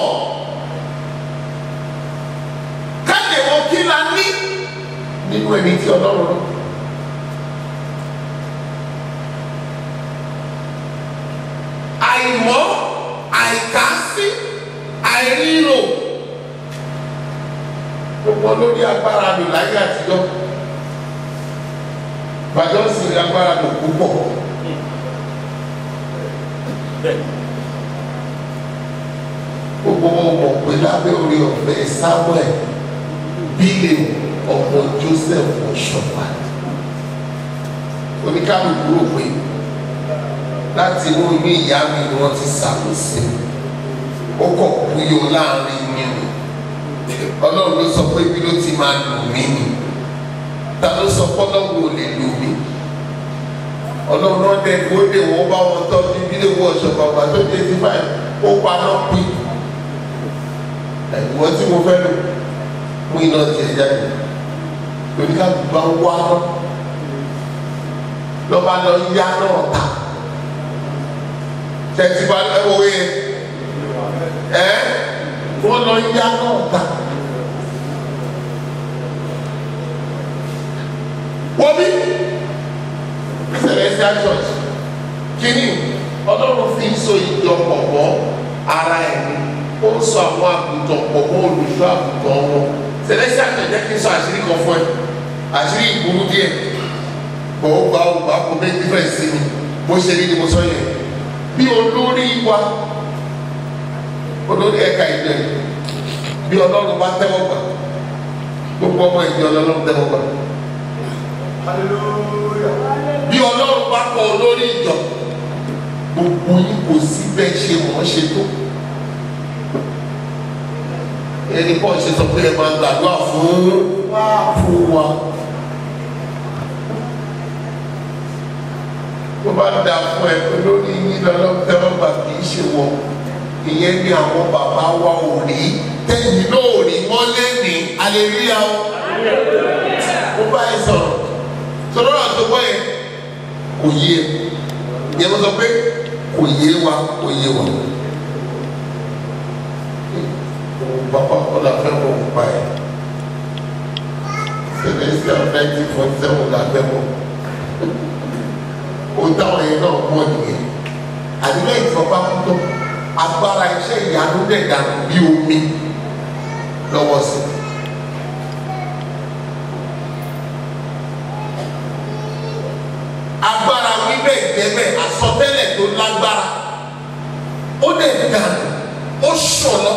ká lè wọ kí la ní nínú ẹni tí ọlọ́run náà. àìmọ̀ àìkásí àìríro gbogbo lórí agbára lò láyé àtijọ́ bàjọ́ sì rí agbára lò púpọ̀ bẹ́ẹ̀ gbogbo wọn mọ̀ pé lábẹ́ orí ọ̀fẹ́ Samuel bílẹ̀ ọmọ Joseph ọ̀ṣọ́pá oníkàlùkù rò pé láti inú inú ìyá mi ni wọ́n ti ṣàkóso ó kọ̀ kúyọ láàrin mi o ọlọ́run ló sọ pé bí ló ti máa lò mí ni ta ló sọ pé ọlọ́run ò lè lò mí ọlọ́run náà dẹ̀ kó dé wọ́n bá wọn tọ́ ní bí lè wọ ọ̀ṣọ́ bàbá tó dé sí báyìí ó paná pín ẹ̀wọ́n tí mo fẹ́ lò mú iná tiẹ̀ jáde lórí ká gbà wá náà lọ́ba lọ yá náà ta tẹ̀sí bá lọ́wọ́ yẹn ẹ wọ́n lọ yá náà ta. wọ́n bí celestial church kínní ọlọ́run fi ń so ìjọpọ̀ mọ́ ara ẹ̀ ni ó ń sọ àwọn àgùntàn pọ̀ mọ́ olùṣọ́ àgùntàn wọn celestial church jẹ́ kí n sọ àṣírí kan fún ẹ àṣírí ìgbóhùn díẹ̀ bọ̀ ó gba ó gba kó make difference sí mi bó ṣe rí ni mo sọ yẹn bí olórí wa olórí ẹ̀ka ìjọ yìí bí ọlọ́run bá tẹ́wọ́ gbà gbogbo ọmọ ìjọ ọlọ́run tẹ́wọ́ gbà bí ọlọ́run bá kọ olórí ìjọ gbogbo yín kò sí bẹ́ẹ̀ ṣe mọ̀ ṣe tó ẹni pọ̀ ṣe sọ pé ẹ máa gbàdúrà fún fún wa. tó bá da fún ẹ pé lórí yín lọ́lọ́run tẹ́wọ́ gbà kì í ṣe wọ ìyẹn ní àwọn bàbá wa ò rí tẹ́yìn náà ò rí wọ́n lé ní aleluya o mo bá ẹ sọ̀rọ̀ sọ̀rọ̀ náà tó gbọ́ yẹn kò yé e yẹn mo sọ pé kò yé wa kò yé wa bàbá ọ̀la fẹ́ mọ̀ ń pa ẹ̀ celestial nineteen forty seven la fẹ́ mọ̀ o táwọn yẹn náà mọ̀ nìyẹn àdìgbẹ́ ìfọ̀pá kútó agbára iṣẹ́ ìyanu dẹ̀ dànù bí omi lọ́wọ́ sí i. agbára wíbẹ̀ ìdẹ́bẹ̀ àsọtẹ́lẹ̀ tó lágbára ó dẹ̀ dànù ó ṣọlọ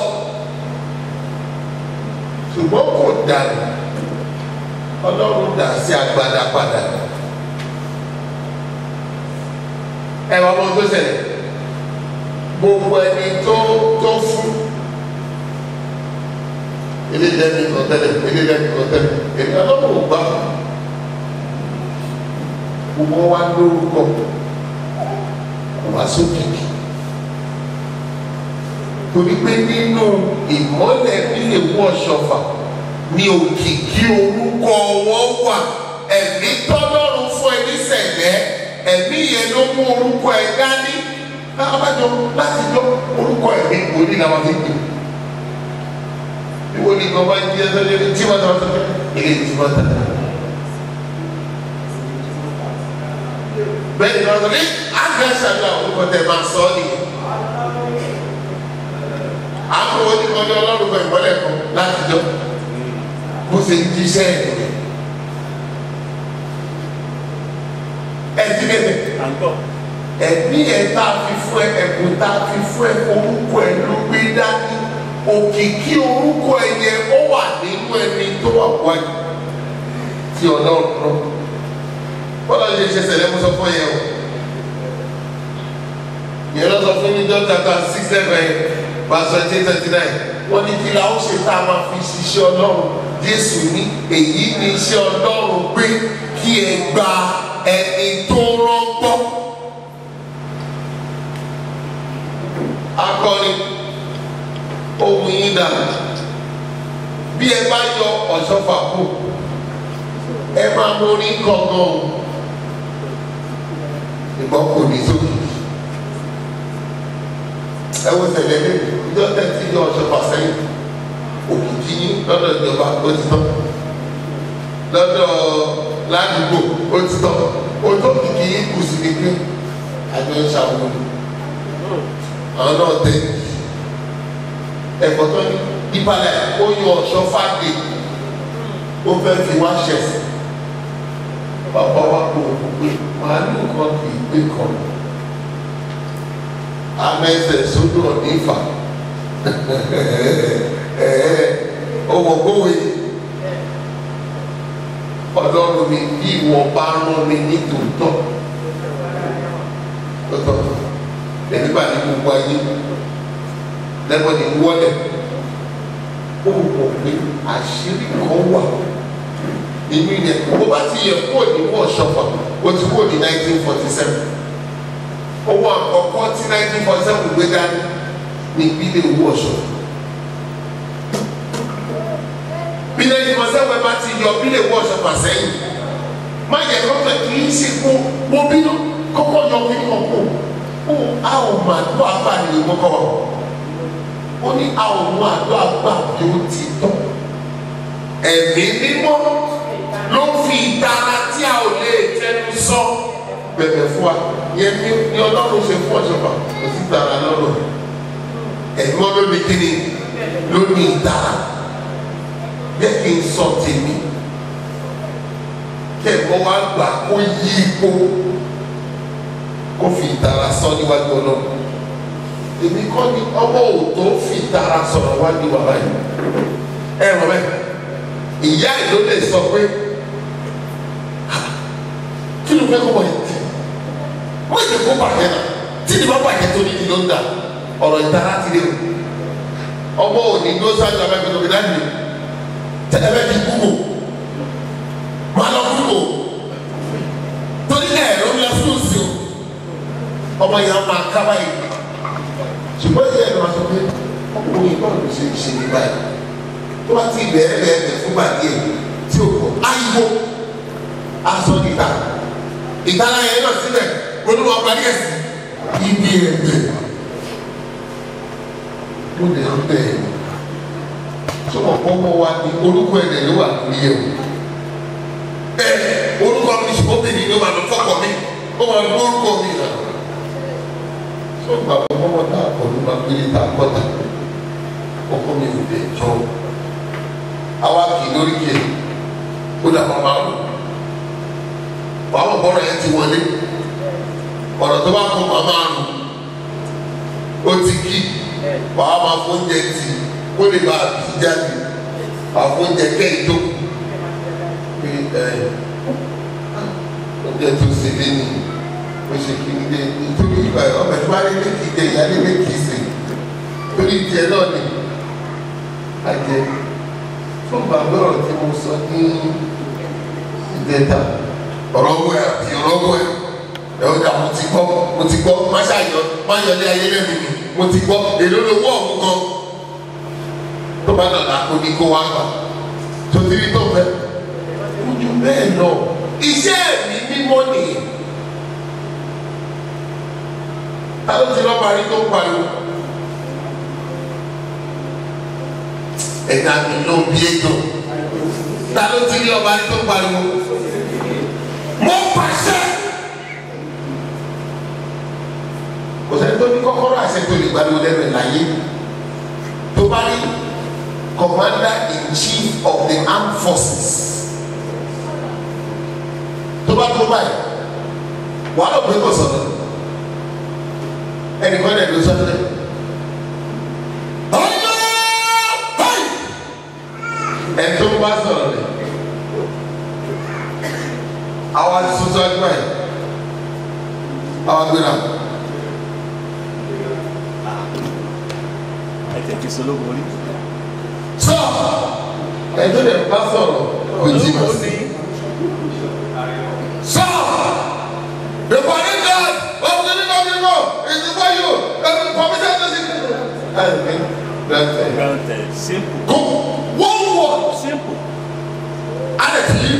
ṣùgbọ́n kò dànù ọlọ́run dà sí agbada padà ẹ wá mọ tó ṣẹlẹ̀ gbogbo ẹni tó tó fún ilé ìdẹ́ni kan tẹ́lẹ̀ ilé ìdẹ́ni kan tẹ́lẹ̀ èmi ọlọ́run ò gbà fún gbogbo wa lórúkọ kò wá sókìkì torí pé nínú ìmọ́lẹ̀ nílé wọ́ ṣọfà ní òkìkí orúkọ wọn wà ẹ̀mí tọ́lọ́run fún ẹ nísẹ̀lẹ̀ ẹ̀mí yẹn ló mú orúkọ ẹ dání abájọ láti jọ orúkọ ẹ̀mí òní làwọn fi gbé ìwọ ni ìgbọ̀n bá ń jí ẹsẹ̀ lé tí wọ́n tọ́ sọ́kẹ́ ilé tí wọ́n tẹ̀ bẹ́ẹ̀ ni wọ́n sọ ní àgbẹ̀sàgbà orúkọ tẹ̀ máa sọ ọ́ nìyẹn àwọn oníkanjọ ọlọ́run fún ìmọ́lẹ̀ kan láti jọ bó ṣe ń jíṣẹ́ ẹ̀ ẹ̀ ti bẹ̀rẹ̀ à ń gbọ́. ẹ̀mí ẹ̀ tá a fi fún ẹ ẹ̀bùn tá a fi fún ẹ orúkọ ẹ ló gbé dání òkìkí orúkọ ẹ yẹn ó wà nínú ẹni tó wà wáyé tí ọlọ́run rọ bọ́lá yẹn ṣe ṣẹlẹ̀ mú sọ fún yẹn o yẹn lọ sọ fún mi jọ́ tata six seven verse twenty thirty nine wọ́n ní kí la ó ṣe tá a máa fi ṣiṣẹ́ ọlọ́run jésù ní èyí ní iṣẹ́ ọlọ́run pé kí ẹ gba ẹni tó rọ́gbọ́. akọni ohun yín dà bí ẹ bá yọ ọ̀ṣọ́fà kù ẹ máa mórí kankan o ìgbọ́n kò ní sókè ẹ wo ṣẹlẹ̀ ní ìjọ tẹ̀sí yọ ọ̀ṣọ́fà sẹ́yìn òkìkí yín lọ́dọ̀ ìjọba ó ti tán lọ́dọ̀ ládùúgbò ó ti tán ojú òkìkí yín kù sí ní pé àjọ ń ṣàwọn àwọn náà tẹ ẹ̀kọ́ tó ní ìbàlẹ̀ ó yọ ọ̀ṣọ́ fàdé ó fẹ́ fi wá ṣẹ̀sì bàbá wa kò wò pé màálù kan kì í gbé kan amẹ́sẹ̀ sódò nífà ọmọ gbówé ọlọ́run mi bí ìwọ bá rán mi ní tòótọ́ tòótọ́ ẹni bá ní gbogbo ayé lẹ́gbọ́n ní wọ́lẹ̀ ó mọ̀ pé àṣírí kan wà nínú ilẹ̀ bó bá ti yẹ kó ní wọ́n ṣọ̀fà ó ti kó ní nineteen forty seven owó àkọ́kọ́ tí nineteen forty seven gbé dání ní ìbílẹ̀ owó ọ̀ṣọ́ bí nineteen forty seven bá ti yọ bílẹ̀ owó ọ̀ṣọ́ fà sẹ́yìn má yẹ kọ́kọ́ kì í ṣe kó mo bínú kọ́kọ́ yọ kí n kọ́ kó ó a ò mà tó abáni ìwọ kọ́ ó ní àwọn ọmọ àdó àgbà bí ó ti tọ́ ẹ̀mí mímọ́ ló fi ìtara tí a ò lè tẹnu sọ bẹ̀bẹ̀ fún wa yẹn ní ní ọlọ́run ṣe fún ọ̀ṣọ́fà kò sí ìtara lọ́rọ̀ ẹ̀mọ́ ló ní kíni ló ní ìtara jẹ́ kí n sọ tèmi kí ẹ̀kọ́ wa gbà kó yí ipò kó fi ìtara sọ níwájú ọlọ́run èmi kọ́ ni ọmọ òtó fi ìtara sọ̀rọ̀ wájú bàbá yìí ẹ rọ bẹ́ẹ̀ ìyá ẹ̀ ló lè sọ pé kí ló fẹ́ kó wọ̀ yìí tì wọ́n ti kó bàjẹ́ náà tí ni bá bàjẹ́ tó ní ti ló ń dà ọ̀rọ̀ ìtara ti dé o ọmọ òní ló sáájú abẹ́gbẹ́ tó fi dá nìyẹn tẹ́lẹ̀ bẹ́ẹ̀ ti kúkò máa lọ kúkò torí ẹ̀ ló ń lọ fún òsì o ọmọ yẹn máa ká báyìí ṣùgbọ́n ìyá ẹ̀ ló máa sọ pé ọkùnrin báwo ló ṣe ṣe ní báyìí tó bá ti bẹ̀rẹ̀ bẹ̀rẹ̀ fún gbàdé tí o kọ ayiwo aṣọ níta ìtara yẹn náà síbẹ̀ olúwa parí ẹ̀sìn ibi ẹ̀gbẹ́ mo lè ń bẹ̀ sọmọ kọ́kọ́ wa ní orúkọ ẹ̀dẹ̀ ló wà lórí ẹ̀ o ẹ orúkọ mi ṣùgbọ́n bèbí ló wà lọ fọkọ mi ó wà lọ orúkọ mi nà sọ gbàgbọ́ mọ́mọ́ tá a kọ́ ló máa gbé ta kọ́ta ọkọ mi ò dé jọ àwa kì í lórí kì í ó dà máa máa lò wàá mọ̀ bọ́rọ̀ yẹn ti wọlé ọ̀rọ̀ tó bá kọ́ máa máa lò ó ti kí wàá máa fún oúnjẹ tì kó lè bá a bì jáde wàá fún oúnjẹ kẹ́hìn tó pé ẹ oúnjẹ tó ṣe lé ní o ṣe kí ní dé nítorí ìgbà ọmọ ẹ̀ tó bá lé lé kì í dé ìyá lé lé kì í sè torí tiẹ̀ náà ni àjẹ fún bàbá ọ̀rọ̀ tí mo sọ ní ìdẹ́ta ọ̀rọ̀ owó ẹ̀ àti ọ̀rọ̀ owó ẹ̀ ẹ̀ ọ̀dà mo ti gbọ́ mo ti gbọ́ má ṣàyọ má yọlé ayé lẹ́nu mi mo ti gbọ́ èló lówó ọ̀hún kan tó bá dọ̀là kó ní kó wá gbà tó ti rí tó fẹ́ ojú bẹ́ẹ̀ lọ iṣẹ́ mi mímọ́ nìyẹn ta ló ti lọ́ọ́ parí tó ń pariwo. ẹ̀ka mi ló bí ètò ta ló ti rí ọba tó pariwo mo pàṣẹ kò sẹ́ni tó ní kọ́kọ́rọ́ àṣẹ tó lè gbàdúrà lẹ́nu ẹ̀ láyé tó bá rí commander in chief of the armed forces tó bá tó báyìí wàá lọ pé kò sọ̀rọ̀ ẹnìkan ẹ̀ ló sọ́dọ̀ ẹ̀. ẹni tó bá sọ̀rọ̀ rẹ̀ àwa soso ẹgbẹ́ ẹ̀ àwa gbéra ẹ tẹ̀ kí sológun rí. sọ ẹni tó lè bá sọ̀rọ̀ kò jí mọ̀ sí. sọ the foreign god of the name of the lord is before you and permission to see. ẹ ẹ gbẹ̀ntẹ̀ granted simple go one word simple alẹ́ ti yí.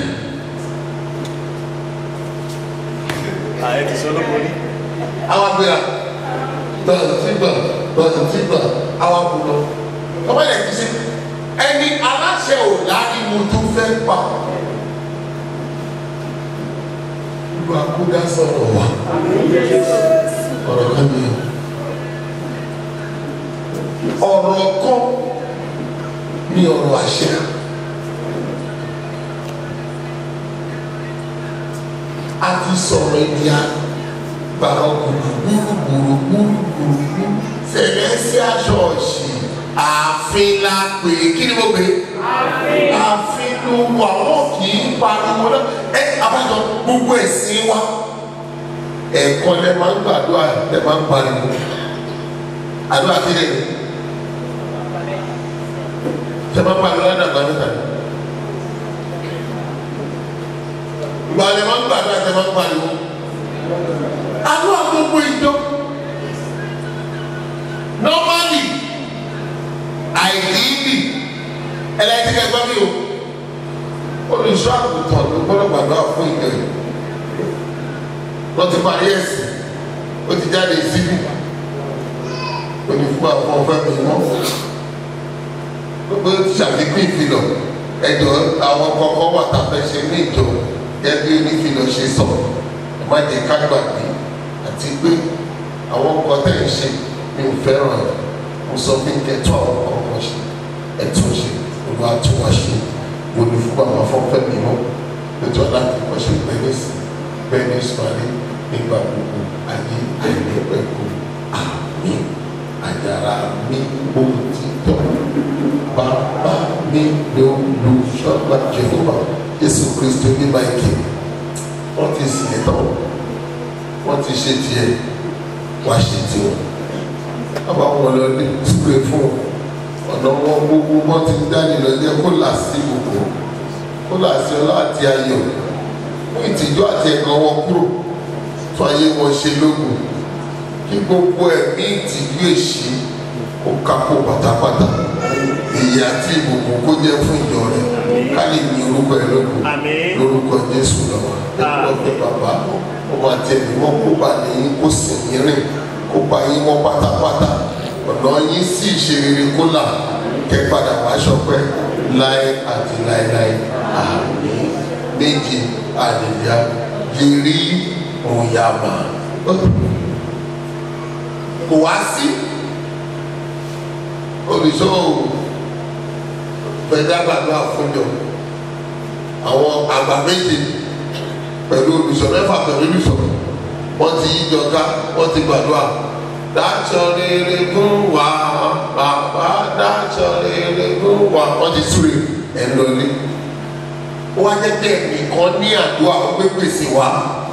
ààrẹ ti sológun rí. àwọn agbèrè bẹ́ẹ̀ ti gbà bẹ́ẹ̀ ti gbà àwọn akùnà ọmọ yẹn ti ṣe ẹni aláṣẹ ò láàrin mo tún fẹ́ pa ìlú akúdá sọ̀rọ̀ wa ọ̀rọ̀ kan ní ọ̀rọ̀ kan ní ọ̀rọ̀ àṣẹ. a ti sọ̀rọ̀ ìdíyà gbàrọ̀ gbùrùgbùrù gbùrùgbùrù celestial church ààfin la pè é kí ni mo pè é ààfin ló wà wọ́n kì í pariwo náà ẹ abájọ gbogbo ẹ̀sìn wa ẹ̀kọ́ lẹ máa ń gbàdúrà lẹ máa ń pariwo àdúrà kí lè ṣe máa ń pariwo ládàgbà mẹ́ta ni ìgbà lẹ máa ń gbàdúrà lẹ máa ń pariwo àdúrà gbogbo ìjọ normally àìdíìdì ẹlẹ́tìkẹ́ gbọ́ mi o olùṣọ́ àgùntàn ló gbọ́dọ̀ gbàdúrà fún ìjọ yìí wọ́n ti parí ẹ̀sìn ó ti jáde síbí ó ní fún àwọn ọ̀fẹ́ mi mọ́ gbogbo ṣàfikún ìfilọ̀ ẹ̀dọ̀ àwọn kọ̀ọ̀kan wà tá a fẹ́ ṣe ní ìjọ gẹ́gẹ́ bí onífilọ̀ ṣe sọ ẹ má jẹ́ ká gbàgbé àti pé àwọn nǹkan tẹ̀ ń ṣe mi ò fẹ́ràn ẹ̀ mo sọ pé kẹtọ́ àwọn kọ̀ọ̀kan ṣe ẹ̀tún ṣe olúwa tún wá ṣe wọlé fún àwọn afọ́fẹ́ mi mọ́ nítorí láti kọ́ ṣe bẹ́ẹ̀nìsì bẹ́ẹ̀nìsì parí nígbà gbogbo ayé àìlẹ́pẹ̀kọ àmì àjàrà mi ò ti tọ́ bàbá mi ló lu ṣọ́gbà jehova jésù kristu ní máìkì wọ́n ti sìn ẹ́ tán wọ́n ti ṣe tiẹ̀ wá ṣe tiwọn bàbá wọn lọ ní sípè fún ọ̀nà wọn gbogbo wọn ti dáni lọ jẹ́ kó là sí gbogbo kó là sí ọlá àti ayọ̀ fún ìtìjú àti ẹ̀gàn wọn kúrò fún ayé wọn ṣe lógun kí gbogbo ẹ̀mí ìtìjú èṣì kó kápò pátápátá èyí àti ìbùkún kó jẹ́ fún ìjọ rẹ̀ ká lè ní orúkọ ẹ̀ lógun Àmín. lórúkọ jésù lọ́wọ́ ẹ̀kọ́ ọ̀gbẹ́ bàbá ọmọ àti ẹ̀mí wọn kó bá ní yín kó sì yín rìn kó bá yín mọ́ pátápátá ọ̀nà yín sì ṣe rere kó là kẹ́ padà wá ṣọpẹ́ láé àti láéláé àmì méje àlèyá yìírí òyàmà kò wá sí olùṣọ́ fẹ̀dá gbàgbọ́ àfúnjọ àwọn àgbà méje pẹ̀lú olùṣọ́ mẹ́fà pẹ̀lú olùṣọ́ wọ́n ti yíjọ ká wọ́n ti gbàdúrà dáṣọ rere fún wa bàbá dáṣọ rere fún wa wọ́n ti súre ẹ̀ lọlé ó wá jẹ́ pé ẹnìkan ní àdúrà ó gbé pèsè wá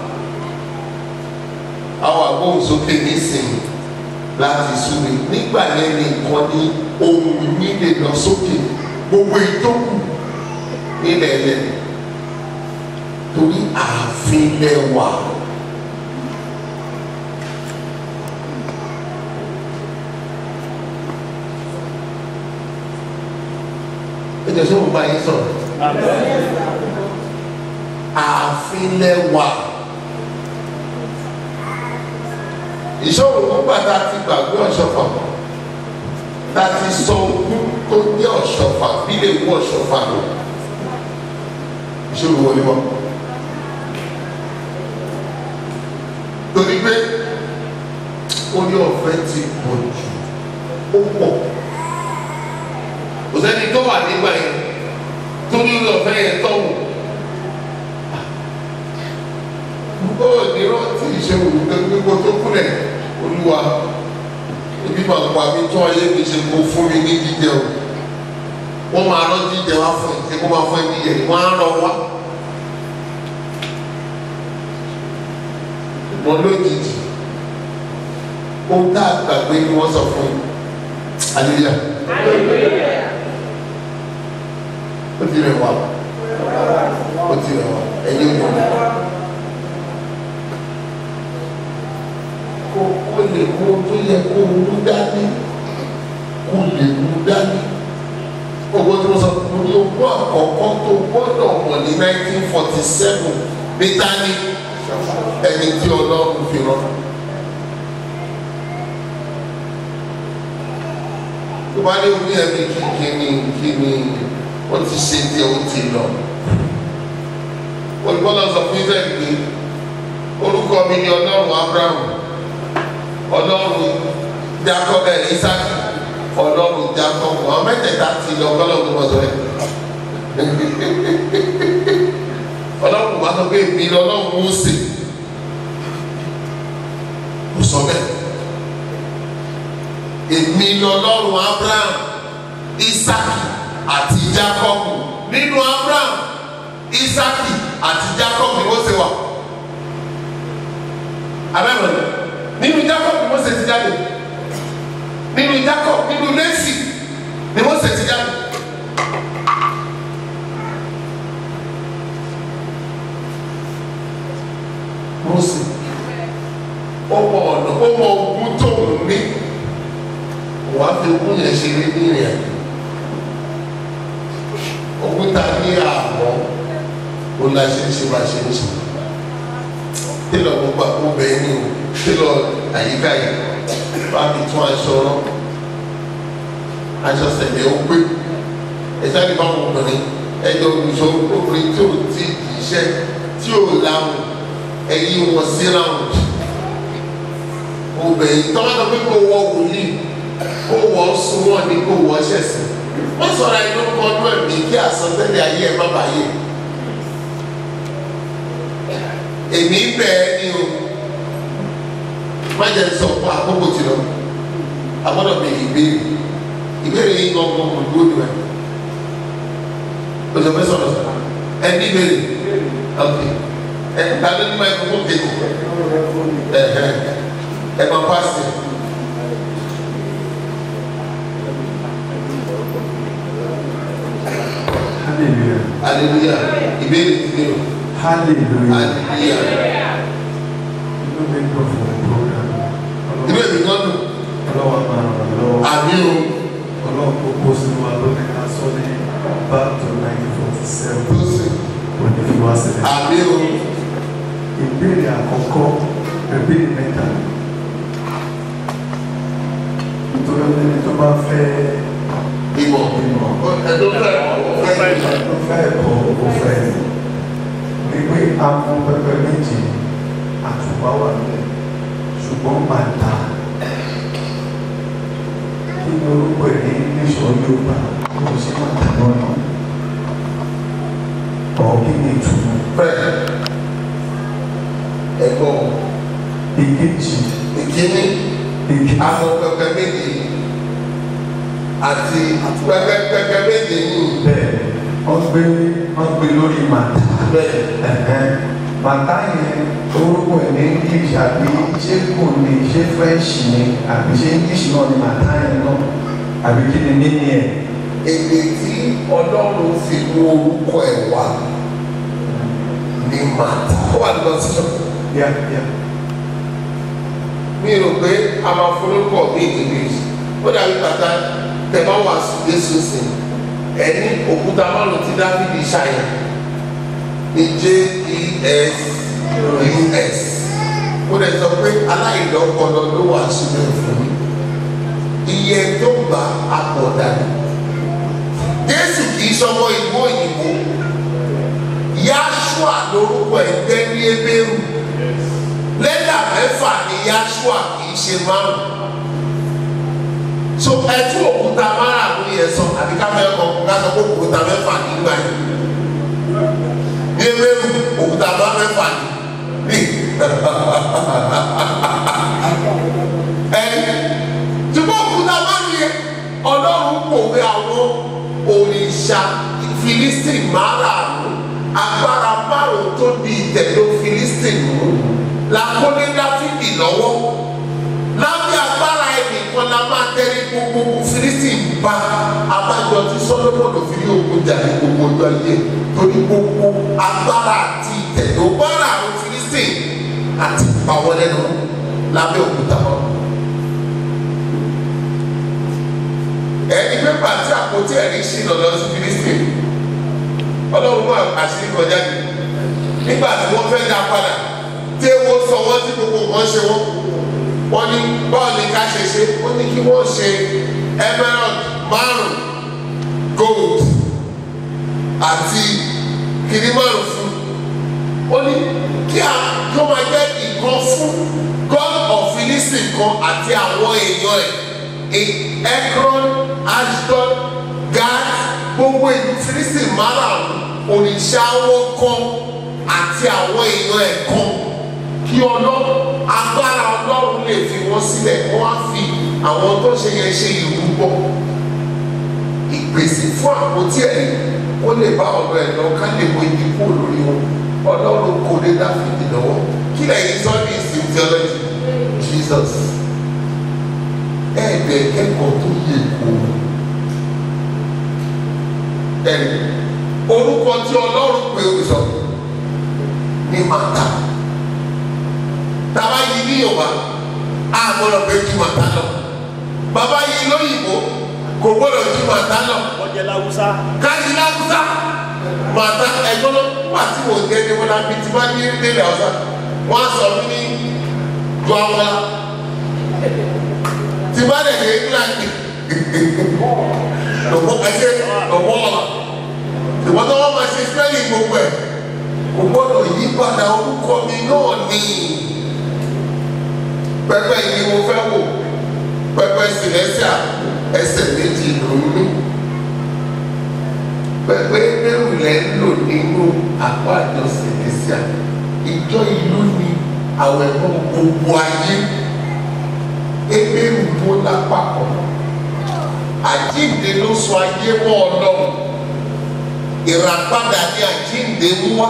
àwọn agbóhùnsókè nísìnyí láti súre nígbà yẹn nìkan ní ohun nílé lọ sókè gbogbo ìtókù nílẹ̀ ẹlẹ́ torí ààfin lẹ́wà. ẹ jẹ́ sọ́wọ́n bá yín sọ̀rọ̀ ààfin lẹ́wà. ìṣòro nígbà tá a ti gbàgbé ọ̀ṣọ́fà tá a ti sọ ogún tó jẹ́ ọ̀ṣọ́fà bí lè wú ọ̀ṣọ́fà lọ ìṣòro wọlé wọn. torí pé orí ọ̀fẹ́ ti pọ̀ jù ó pọ̀ kò sẹ́ni tó wà nígbà yẹn tó ní orí ọ̀fẹ́ yẹn tọ̀wọ̀ ó ní rántí ìṣòro gbogbo tó kúlẹ̀ olúwa ibi máa pa mi tún ayé mi ṣe kó fún mi ní jíjẹ o wọ́n máa rán jíjẹ wá fún ẹ ṣé kó máa fún ẹ jíjẹ wọ́n á rán wá. ṣùgbọ́n lójijì ohun tá a gbàgbé ni wọ́n sọ fún yín aleluya ó ti rẹ̀ wá ó ti rẹ̀ wá ẹ̀yin ò ní. kó kó lè mú ohun tó yẹ kó mú dání kó lè mú dání. owó tí mo sọ fún mi owó àkọ́kọ́ tó gbọ́dọ̀ mọ̀ ní nineteen forty seven ní tání ẹni tí ọlọ́run fi rán. tó bá ní orí ẹ̀mí kíni kíni wọ́n ti ṣe tí ó ti lọ. olùkọ́lọ́ sọ fún israẹli pé orúkọ mi ni ọlọ́run abraham ọlọ́run jacob ẹ̀ isaki ọlọ́run jacob àwọn mẹ́tẹ̀ẹ̀ta ti lọ ọlọ́run tó bọ̀ sọ ẹ̀ ọlọ́run bá sọ pé èmi ni ọlọ́run Mósè kò sọ bẹ́ẹ̀ èmi ni ọlọ́run abraham isaki àti jacob nínú abraham isaki àti jacob ni Mósè wà abẹ́rẹ́ nínú jacob ni Mósè ti jáde nínú jacob nínú lẹ́sì ni Mósè ti jáde. Mósè ọmọ ọ̀nà ọmọ ogun tó ń ní wàá fi ogun yẹn ṣeré ní ìrìn àjò ogun ta ní àmọ́ ó la ṣe ń ṣe bá ṣe ń ṣe tẹ́lẹ̀ ọ̀gbọ́n gbà kó bẹ́ẹ̀ ní o tí lọ àyíká yìí bá mi tún aṣọ rán aṣọ sẹ̀lẹ̀ ó pé ẹ̀sẹ̀ ní báwọn obìnrin ẹjọ́ olùṣọ́ obìnrin tí ò tí kì í ṣẹ́ tí ò láwùn ẹ̀yìn wọn sí láwùn obìnrin tọ́wọ́tọ́ pé kó wọ wòlíì kó wọ súnmọ́ ní kó wọ ṣẹ̀sìn wọ́n sọ̀rọ̀ ẹni ló kọ́ ọdún ẹ̀mí kí àsọtẹ́lẹ̀ ayé ẹ̀ má bàa yé èmi bẹ́ẹ̀ ni o má jẹ́ sọ fún àkókò tí lọ agbọ́dọ̀ bẹ ìbéèrè ìbéèrè yìí gbọ́ngàn kò dúró ní ẹ̀ o jọ fẹ́ sọ̀rọ̀ sọ̀rọ̀ ẹ ní ìbéèrè ok ẹ ta ló ní máa kókó kéde ẹ ẹ ẹ máa pàṣẹ. hallelujah hallelujah ìbéèrè ti dé o hallelujah hallelujah inú mi dùn fún program inú èmi kan dùn ọlọ́wọ́ máa ràn lọ́wọ́ àmì o ọlọ́wọ́ kókó sínú wa lónìí ká sọ ní back to nineteen forty seven tó sì kò ní fi wá sílẹ̀. àmì o ìbéèrè àkọ́kọ́ ìbéèrè mẹ́ta nítorí ẹni tó bá fẹ́ ìmọ̀ ìmọ̀ ẹ̀dọ́ fẹ́ fẹ́ tó fẹ́ ẹ̀kọ́ kò fẹ́ wípé àwọn pẹpẹ méjì àtùpá wà nílẹ̀ ṣùgbọ́n máa ta kí ni orúkọ ẹ̀ ní níṣọ́ Yorùbá kò sí máa ta lọ́nà ọ̀ kí ni ìtumọ̀ fẹ́ ẹ̀kọ́ ìkejì ìkíní ìkejì àwọn pẹpẹ méjì àti pẹpẹ pẹpẹ méjì yìí bẹ́ẹ̀ wọ́n gbé wọ́n gbé lórí màtá. bẹ́ẹ̀ Ẹ̀hẹ́n. Màtá yẹn orúkọ ẹ̀ ní English àbí ṣé kò ní ṣé French ni àbí ṣé English náà ni màtá yẹn náà àbí kí ni níní ẹ̀. èdè tí ọlọ́run fi mú orúkọ ẹ̀ wá ní màtá ó wà lọ sí ṣọ́ọ̀bù. Yá yá. mi rò pé a máa forúkọ mi english ó dàbí bàtà tẹ̀mọ́ wà Jésù sí ẹni òkúta márùn tí dáfídì ṣàyàn ní j-e-s-u-s ó lè sọ pé aláìlọ́pọlọ ló wà sílẹ̀ fún mi iye tó gba àpọ̀dà ni Jésù kì í sọmọ ìlú òyìnbó Yáṣúà lórúkọ ẹgbẹ́ ní ebéèrú lẹ́tà mẹ́fà ní Yáṣúà kì í ṣe márùn so ẹtú òkúta márùn yẹn sọ àbí ká fẹ́ kọ ká sọ pé òkúta mẹ́fà nígbà yìí ní ebéèrú òkúta bá mẹ́fà ní ní ẹ ṣùgbọ́n òkúta márùn yẹn ọlọ́run pòwe àwọn òrìṣà Filistin márùn agbára márùn tó di ìtẹ̀lé Filistin mú làkúnlé Dáfídì lọ́wọ́ lábẹ́ agbára ẹnìkan la máa tẹ́lẹ̀ gbogbo Filistin bá abájọ tí Sólómọ́nì fi rí ogun jà ní gbogbo ọjọ́ ayé torí gbogbo agbára àti ìtẹ̀lé ọgbára àwọn Filistin àti ìpàwọlẹ́nu lábẹ́ òkúta wọn. ẹni pé pàtí àpótí ẹ̀rí sí lọ́dọ̀ sí Filistin ọlọ́run mú àṣírí kọjá ní nígbà tí wọ́n fẹ́ dá padà tí ewo sọ wọ́n tí gbogbo nǹkan ṣe wọ́n wọ́n ní báwo ni ká ṣe ṣe ó ní kí wọ́n ṣe emerald márùn gold àti kìnní márùn fún ó ní kí a kí wọ́n máa jẹ́ ìkan fún god of Filistin kan àti àwọn èèyàn ẹ̀ Ekron Ashdod Gad gbogbo ìlú Filistin márùn òrìṣà wọn kan àti àwọn èèyàn ẹ̀ kan kí ọlọ́run agbára ọlọ́run lè fi wọ́n sílẹ̀ wọ́n á fi àwọn tó ṣe yẹn ṣe ìrúbọ ìpèsè fún àpótí ẹ̀rí kó lè bá ọ̀dọ̀ ẹ̀ lọ ká lè wo ibi kúrò lórí wọn ọlọ́run kò lè Dáfídì lọ́wọ́ kí lẹ́yìn sọ ní ìsìn theology Jesus ẹ̀ẹ́dẹ̀ kẹ́kọ̀ọ́ tó yẹ kó ẹ̀rí orúkọ tí ọlọ́run pé o sọ ní màtá tàbá yìí ní yorùbá a gbọ́dọ̀ pé ju màtá lọ bàbá yìí lóyìnbó kò gbọ́dọ̀ ju màtá lọ wọ́n jẹ́ láwùsá kájí láwùsá màtá ẹ̀gbọ́n wà tí mo jẹ́ ní wọn lábí tí wọ́n ní nílẹ̀ ọ̀sán wọ́n á sọ mí ní ju àwọn tí bá dẹ̀ dé England lọ́wọ́ ẹsẹ̀ lọ́wọ́ ọ̀la ìwọ́n tó wọ́n máa ṣe spelling gbogbo ẹ̀ kò gbọ́dọ̀ yí padà orúkọ mi náà ní pẹpẹ yìí mo fẹ́ wò pẹpẹ sinẹsíà ẹsẹ̀ méjì lónìí pẹpẹ ẹrù lẹ ń lò nínú àpò àjọ sinẹsíà ìjọ ìlú ni àwọn ẹ̀kọ́ gbogbo ayé ebéèrú tó lápapọ̀ àjíǹde ló sọ ayé mọ́ ọlọ́run ìràpadà ní àjíǹde ń wá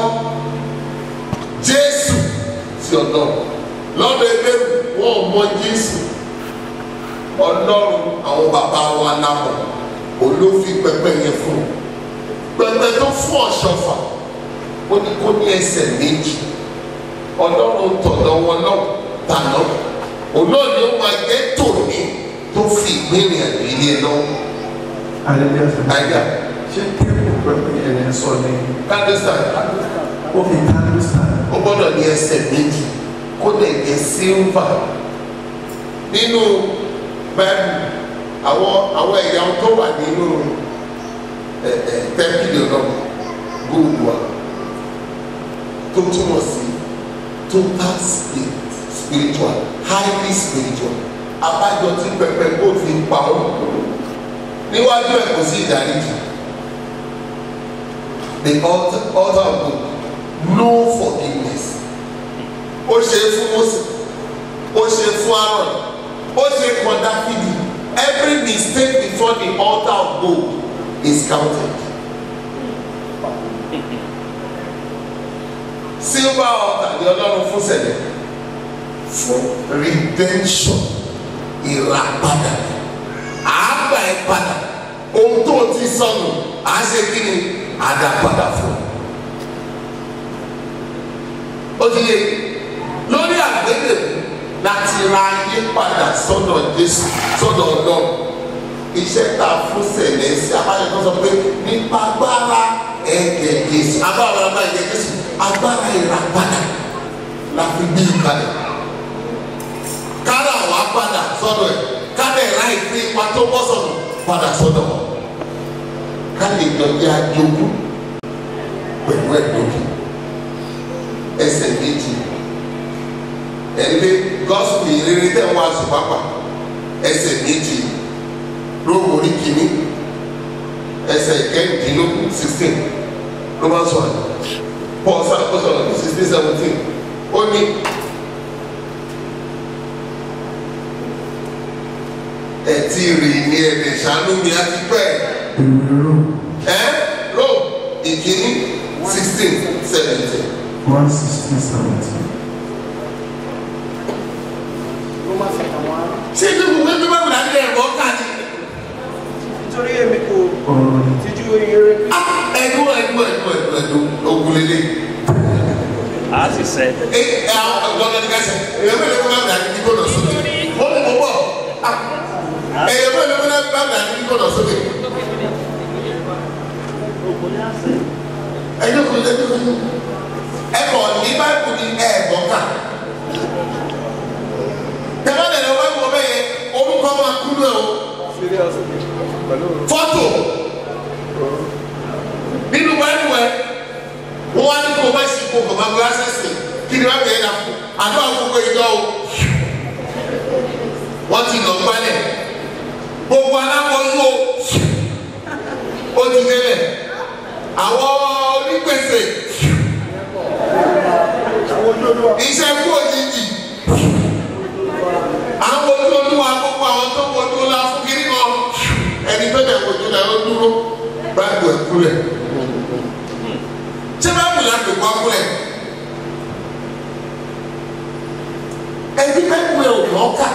jésù sí ọlọ́run lọ́dọ̀ ebéèrú wọn ò mọ jésù ọlọ́run àwọn bàbá wa lámọ̀ olófin pẹpẹ yẹn fún un pẹpẹ tó fún ọ̀ṣọ́fà ó ní kó ní ẹsẹ̀ méjì ọlọ́run tọ̀dọ̀ wọn náà tàná olóòní ó máa jẹ́ tòní tó fi ìgbéyìn àgbélé lọ́wọ́ Hallelujah sir. àyà ṣé tébù pẹ̀lú ẹ̀rẹ̀ sọ ni kádísà ó fi kánú sàn. ó gbọ́dọ̀ ní ẹsẹ̀ méjì kó lè jẹ́ sílvà nínú báyìí àwọn àwọn ẹ̀yà tó wà nínú ẹ̀ ẹ̀ tẹ́ḿpìlì ọlọ́run góòlù wa tó túmọ̀ sí total spirit spiritual highly spiritual abájọ tí pẹpẹ gold fi pa ọ́ níwájú ẹ̀ kò sí ìdáríjì the altar altar of God no forgiveness ó ṣe é fún Mósè ó ṣe é fún Aaron ó ṣe é kan Dáfídì every mistake before the altar of gold is counted. silver altar ni ọlọ́run fún sẹ̀lẹ̀ fún redemption ìràpadà àgbà ẹ̀ padà ohun tó o ti sọnù à á ṣe kí ni àdàpadà fún ó ti yé lórí àgbélébù láti ra ayé padà sọ́dọ̀ Jésù sọ́dọ̀ Ọlọ́run iṣẹ́ tá a fún sẹ̀lẹ̀ sí abájọ tó sọ pé nípa agbára ẹ̀jẹ̀ Jésù agbára agbára ẹ̀jẹ̀ Jésù agbára ìràpadà la fi gbé ìkalẹ̀ kára wà padà sọ́dọ̀ ẹ̀ kára ẹ̀rá ìpín ipa tó bọ́ sọ̀dọ̀ padà sọ́dọ̀ wọn ká lè jọjẹ́ àjogún pẹ̀lú ẹ̀dọ́kì ẹsẹ̀ méjì ẹ̀rí gọ́sùpù ìrírí tẹ̀ wọ́n aṣọ pápá ẹsẹ̀ méjì róòmù orí kìíní ẹsẹ̀ kẹ́rìndínlógún sixteen Romans one Paul sàkóso sixteen seventeen ó ní. ẹtí rè ní ẹ̀rẹ̀ ṣàánú mi àti pẹ́ ìrú ẹ́ ró ìkíní sixteen seventeen. one sixteen seventeen. ṣé ibi ìwé tó bá wùdà ní ẹ̀rọ káàdì. nítorí èmi kò ọ̀rọ̀ ni tijú eré ẹ̀dùn ẹ̀dùn ẹ̀dùn ẹ̀dùn ẹ̀dùn ògùnlélẹ̀. a sì sẹ ẹ ẹ àwọn ọ̀gbọ́n ní kẹsẹ̀ ẹ̀yẹ mẹ́lẹ̀ kó bá wùdà ní kíkó lọ sókè. ó ní mo bọ̀ ẹ̀yẹ mẹ́lẹ̀ kó bá wùdà ní kíkó lọ sókè. ẹ̀yẹ kò lè dúró ẹ̀kọ́ ní báyìí ní ẹ̀ẹ̀gbọ́n kà. tẹ̀wọ́n lè lọ wá wọ bẹ́ẹ̀ orúkọ máa kú lọ fọ́tò nínú báyìí wẹ̀ wọ́n wá ní kó o bá ṣe kó o bá gbé ásẹ́sì kí ni wọ́n bẹ̀rẹ̀ dà fún àdó àkókò ìjọ o wọ́n ti lọ gbálẹ̀ gbogbo alákọ̀ọ́sọ ó ti délẹ̀ àwọn onígbèsè iṣẹ́ kú òjijì àwọn ojú olúwa gbogbo àwọn tó wojú la fún kiri kan ẹni tó dẹ̀ wojú la ó dúró báàgù ẹ̀ kúlẹ̀ ṣé báàgù la tó wá kúlẹ̀ ẹni báàgù ẹ̀ ò lọ́ kà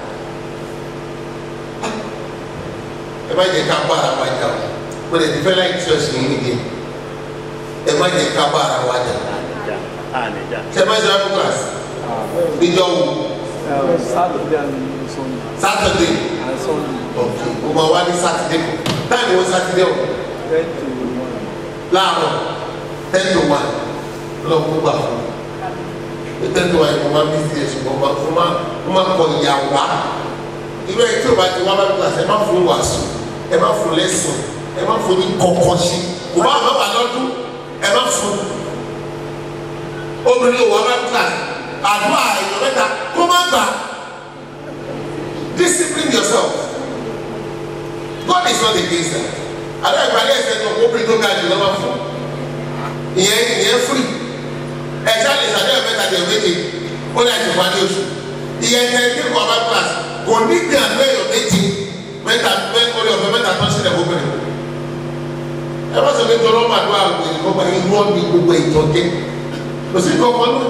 ẹ má jẹ ká bá ara wa jà o mo lè fẹ́ láì tí o sì ní nìyẹn ẹ má jẹ ká bá ara wa jà ànìjà ànìjà ṣe má jẹ wá fún kílàsì níjọ́ wo Saturday and Sunday. sátọ̀dé And Sunday, ọ̀kẹ́ o máa wá ní sátidé kù táìmù wọn sátidé o ten to one. láàárọ̀ ten to one lọ kó gbà fún nítorí tí wàá yẹ kó máa bí sí ẹ̀sùn kó máa kó máa kó máa kọ ìyá wá irú ẹ̀ tí o bá ti wá bá bí kíláàsì ẹ má fún wàásù ẹ má fún lẹ́sìn ẹ má fún ní kọ̀ọ̀kan sí kò bá àmọ́ bá lọ́dún ẹ má fún obìnrin ò wá bá bí kíláàsì àdúrà èèyàn mẹ́ta kó má gbà discipline yourself God is not against that àdúrà ìpàdé ẹ̀sẹ̀ tó kó obìnrin tó ga jù lọ́wọ́ fún ìyẹn ìyẹn free ẹ̀ṣá lè ṣàdéhùn mẹ́ta dẹ̀ méje ó lè ti wá ní oṣù ìyẹn tẹ ní kọ́ bá class kò ní gbé àgbẹ̀ yọ̀ méje mẹ́ta mẹ́ta orí ọ̀fẹ́ mẹ́ta tó ń sílẹ̀ gbogbo rẹ̀ ẹ bá sọ pé tọ́lọ́ ọmọ àdúrà ògbè ní kọ́kọ́ ní wọ́n ní gbogbo ìtọ́jẹ́ kò sí kọ́kọ́ náà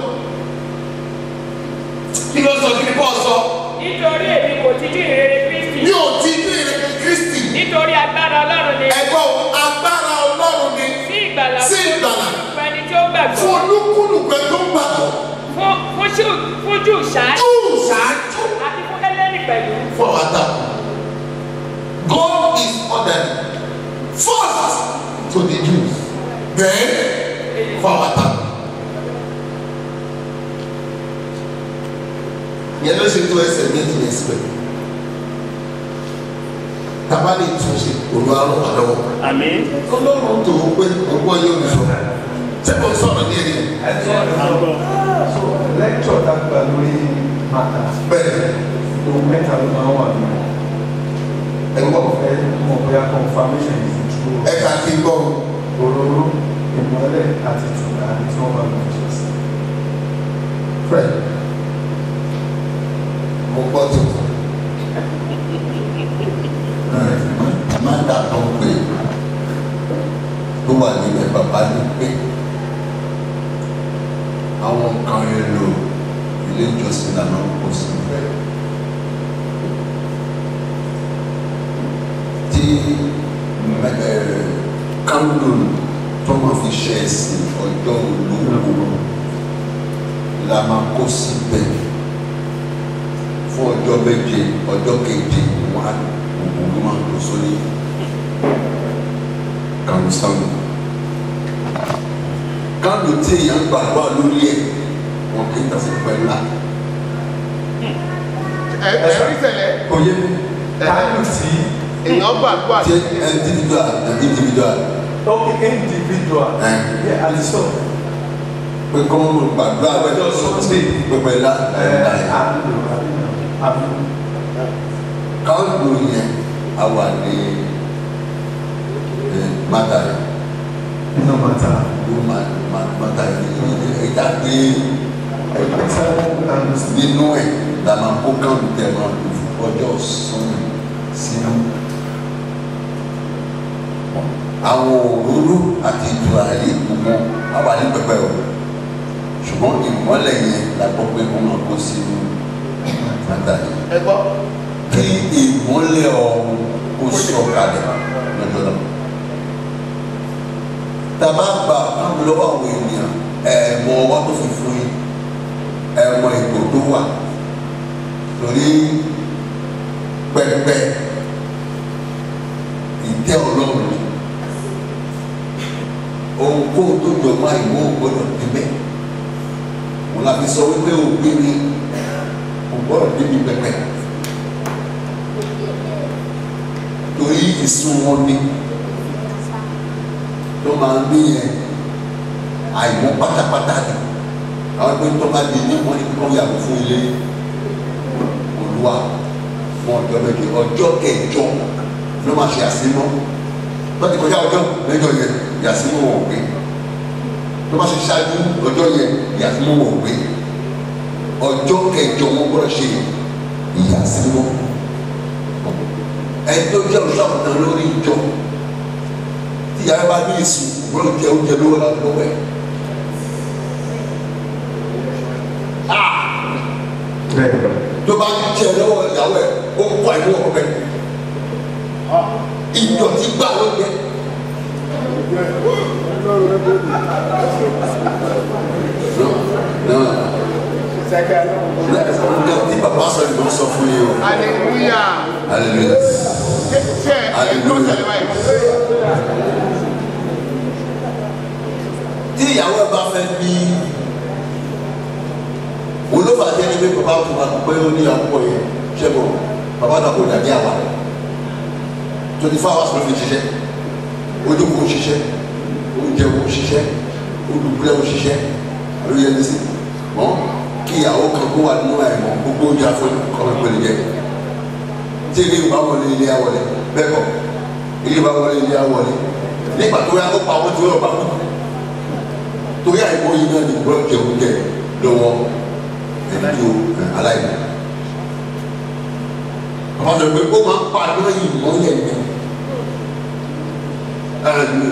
kí ló sọ kí ni bọ́ọ̀ sọ nítorí èmi kò ti dín ìrere kristi ní òtí ní ìrẹ̀kẹ̀ Kristi nítorí agbára ọlọ́run ni ẹ̀gbọ́n agbára Ọlọ́run ni sí ìgbàlà sí ìgbàlà fún ẹni tí ó gbàgbọ́ fún olúkúlùkù ẹ̀ tó gbàgbọ́ fún fún jù fún jù ṣáájú júù ṣáájú. àti fún hélènì pẹ̀lú for our time. God is ordered first to the Jews, then for our time. Yẹn ló ṣe tó ẹsẹ̀ méjì ní ẹsẹ̀ Tàbá lè tún ṣe olú àrùn wà lọ́wọ́. Àmín. Ọlọ́run tó o pé ọgbọ́n yóò ní sọ. Ṣé mo sọ̀rọ̀ ní ẹni? Àgbọ̀. so lecture dàgbà lórí mata Bẹ́ẹ̀ ohun mẹ́ta ló máa ń wà nínú ẹ̀gbọ́n ọ̀fẹ́ mọ̀ bóyá confirmation is true ẹ̀ka kí n gbọ́ òróró ìmọ́lẹ̀ àti tùrà tí wọ́n máa ń fi ṣe sí. Fred. Mo gbọ́ tuntun. má dàtọ̀ pé tó wà níbẹ̀ bàbá ní pé àwọn nǹkan èlò ilé ìjọsìn lànà kò sí bẹ́ẹ̀. tí kándò tó máa fi ṣe ẹ̀sìn ọjọ́ olówó la máa kó síbẹ̀ fún ọjọ́ méje ọjọ́ keje wọn á gbogbo ló máa kó sórí kàmsánù kándò tí èèyàn gbàgbọ́ lórí ẹ̀ wọn kì í tàṣí pẹ̀lú la Ẹ ẹ rí tẹ̀lẹ̀. kò yé mi kánú tí Èèyàn gbàgbọ́ tí àti individual individual ó individual ẹ̀ yẹ àdìsọ pé kọ́ ọ́n gbàgbọ́ Ọjọ́ Sunday. pẹpẹ la ẹ ẹ̀ ẹ̀ àbúrò àbúrò kándò yẹn a wà ní ẹ̀ mátà yẹn. nínú mata ló máa máa mátà yẹn ẹ̀dá pé ẹgbẹ́ sáré kánú sí. nínú ẹ̀ la máa kó kándò tẹ̀ máa lò fún ọjọ́ sọ́nù sínú. àwọn òróró àti ìtùràrí gbogbo a wà ní pẹpẹ o ṣùgbọ́n ìmọ́lẹ̀ yẹn la gbọ́ pé wọ́n máa kó sínú mátà yẹn ẹ gbọ́. kí ìmọ́lẹ̀ ọ̀hún kó sọ̀kalẹ̀ lọ́jọ́ náà. Tàbá gba àwọn lọ́wọ́ àwọn ènìyàn ẹ̀ẹ̀mọ ọwọ́ tó fi fún yín ẹ̀ẹ̀mọ ìgò tó wà torí pẹpẹ ìtẹ́ ọlọ́run ni. ohunkóhun tó jọ máa ìwọ gbọ́dọ̀ débẹ̀ wọn la fi sọ wípé òbí ni kò gbọ́dọ̀ débi pẹpẹ torí ìsun wọn ni tó máa ń bí yẹn àìmọ̀ pátápátá ni àwọn pé tó bá di ní wọn ni kó yàgò fún ilé olúwa fún ọjọ́ méje ọjọ́ kẹjọ ló máa ṣe àsímọ́ lọ́dún kọjá ọjọ́ mẹ́jọ yẹn ìyàsímọ́ wọn ò gbé tó bá ṣe ṣáájú ọjọ́ yẹn ìyàsímọ́ wọn ò gbé ọjọ́ kẹjọ wọn gbọ́dọ̀ ṣe ìyàsímọ́ ẹni tó jẹ́ olùṣàkùtàn lórí ìjọ tí yàrá bá ní ìsùn gbọ́dọ̀ jẹ oúnjẹ lówó lọ́wọ́ ẹ̀. bẹ́ẹ̀ tó bá jẹ lọ́wọ́ ìyàwó ẹ̀ ó kọ́ ẹ̀ lọ́wọ́ bẹ́ẹ̀. ìdọ̀tí gbà ló jẹ. nǹkan tí bàbá sọ ni mo sọ fún yín o. hallelujah. hallelujah. ṣe ṣe ẹ tó tẹ̀lé báyìí. tí ìyàwó ẹ bá fẹ́ bí òun ló fà á jẹ́ pé bàbá tó bá pé ó ní àkókò yẹn ṣẹ́gun bàbá náà kò dàbí àwa twenty four hours ló fi ṣiṣẹ́ ojú kò ṣiṣẹ́ oúnjẹ kò ṣiṣẹ́ olùgbé kò ṣiṣẹ́ ló yẹ ní sí mọ́ kí ìyàwó kan kó wà nínú àìmọ̀ gbogbo oúnjẹ afọ kọ́ ìpele jẹ tí ilé ìwà wọlé ilé awọlé bẹ́ẹ̀ kọ́ ilé ìwà wọlé ilé awọlé nígbà tó yá ó pa àwọn tí wọ́n bá kú torí àìmọ̀ yìí náà ní gbọ́dọ̀ jẹ oúnjẹ lọ́wọ́ ẹni tó aláìní àwọn ọ̀dọ́ pé ó máa ń pa àdúrà yìí mọ́lẹ̀ ní ara ní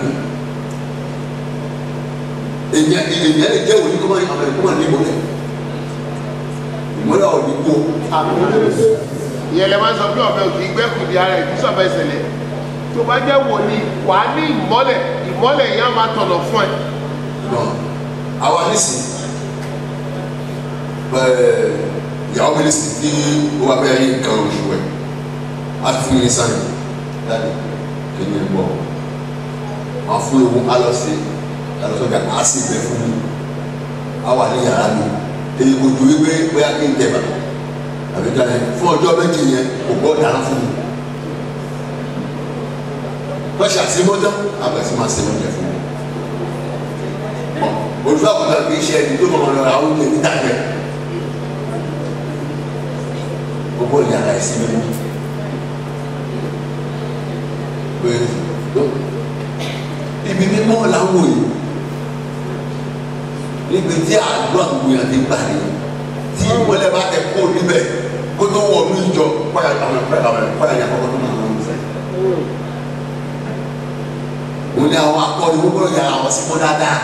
ìlú èyàn èyàn lè jẹ́ òní kó máa àwọn ẹ̀kọ́ máa ní ìmọ́lẹ̀ ìmọ́lẹ̀ ọ̀dí kó ìyẹn lè máa ń sọ pé ọ̀bẹ òkè gbẹ́kùn di ara ẹ̀ kí sọ̀bẹ ìṣẹ̀lẹ̀ tó bá jẹ́ wòlíì wà á ní ìmọ́lẹ̀ ìmọ́lẹ̀ yẹn á máa tọ̀nà fún ẹ. náà àwa nísìn ẹ̀ẹ́ ìyàwó mi nísìn tí ó wà bẹ́ẹ̀ yín nǹkan oṣù ẹ̀ á fún mi ní sáyẹn dáadé kéde ń bọ̀ wọ́n fún ewu alọ́sẹ̀ alọ́sọ̀gà á sì bẹ̀ fún mi á wà ní yàrá mi èyí kò ju wípé bóyá kí n tẹ̀ bàtà àbí dáná fún ọjọ́ méjì yẹn kò gbọ́ dáná fún mi lọ́sẹ̀ àti mọ́tọ́ àbẹ̀sí máa ṣe oúnjẹ fún mi olùfẹ́ àkọ́kọ́ kì í ṣe ẹni tó mọ̀ lọ́ra oúnjẹ níta jẹ gbogbo ìyàrá ẹ̀sìn mi pé ibi mímọ́ làwọn yìí níbi tí àdúrà gbogbo yàn ti gbà ní tí ìmọ̀lẹ́ bá tẹ kó níbẹ̀ kó tó wọ̀ ní ìjọ kọ́yà àwọn ẹ̀kọ́ àwọn ẹ̀kọ́ yà kọ́kọ́ tó máa ń fẹ́. òun ni àwọn akọni gbogbo yàrá àwọn sí mọ́ dáadáa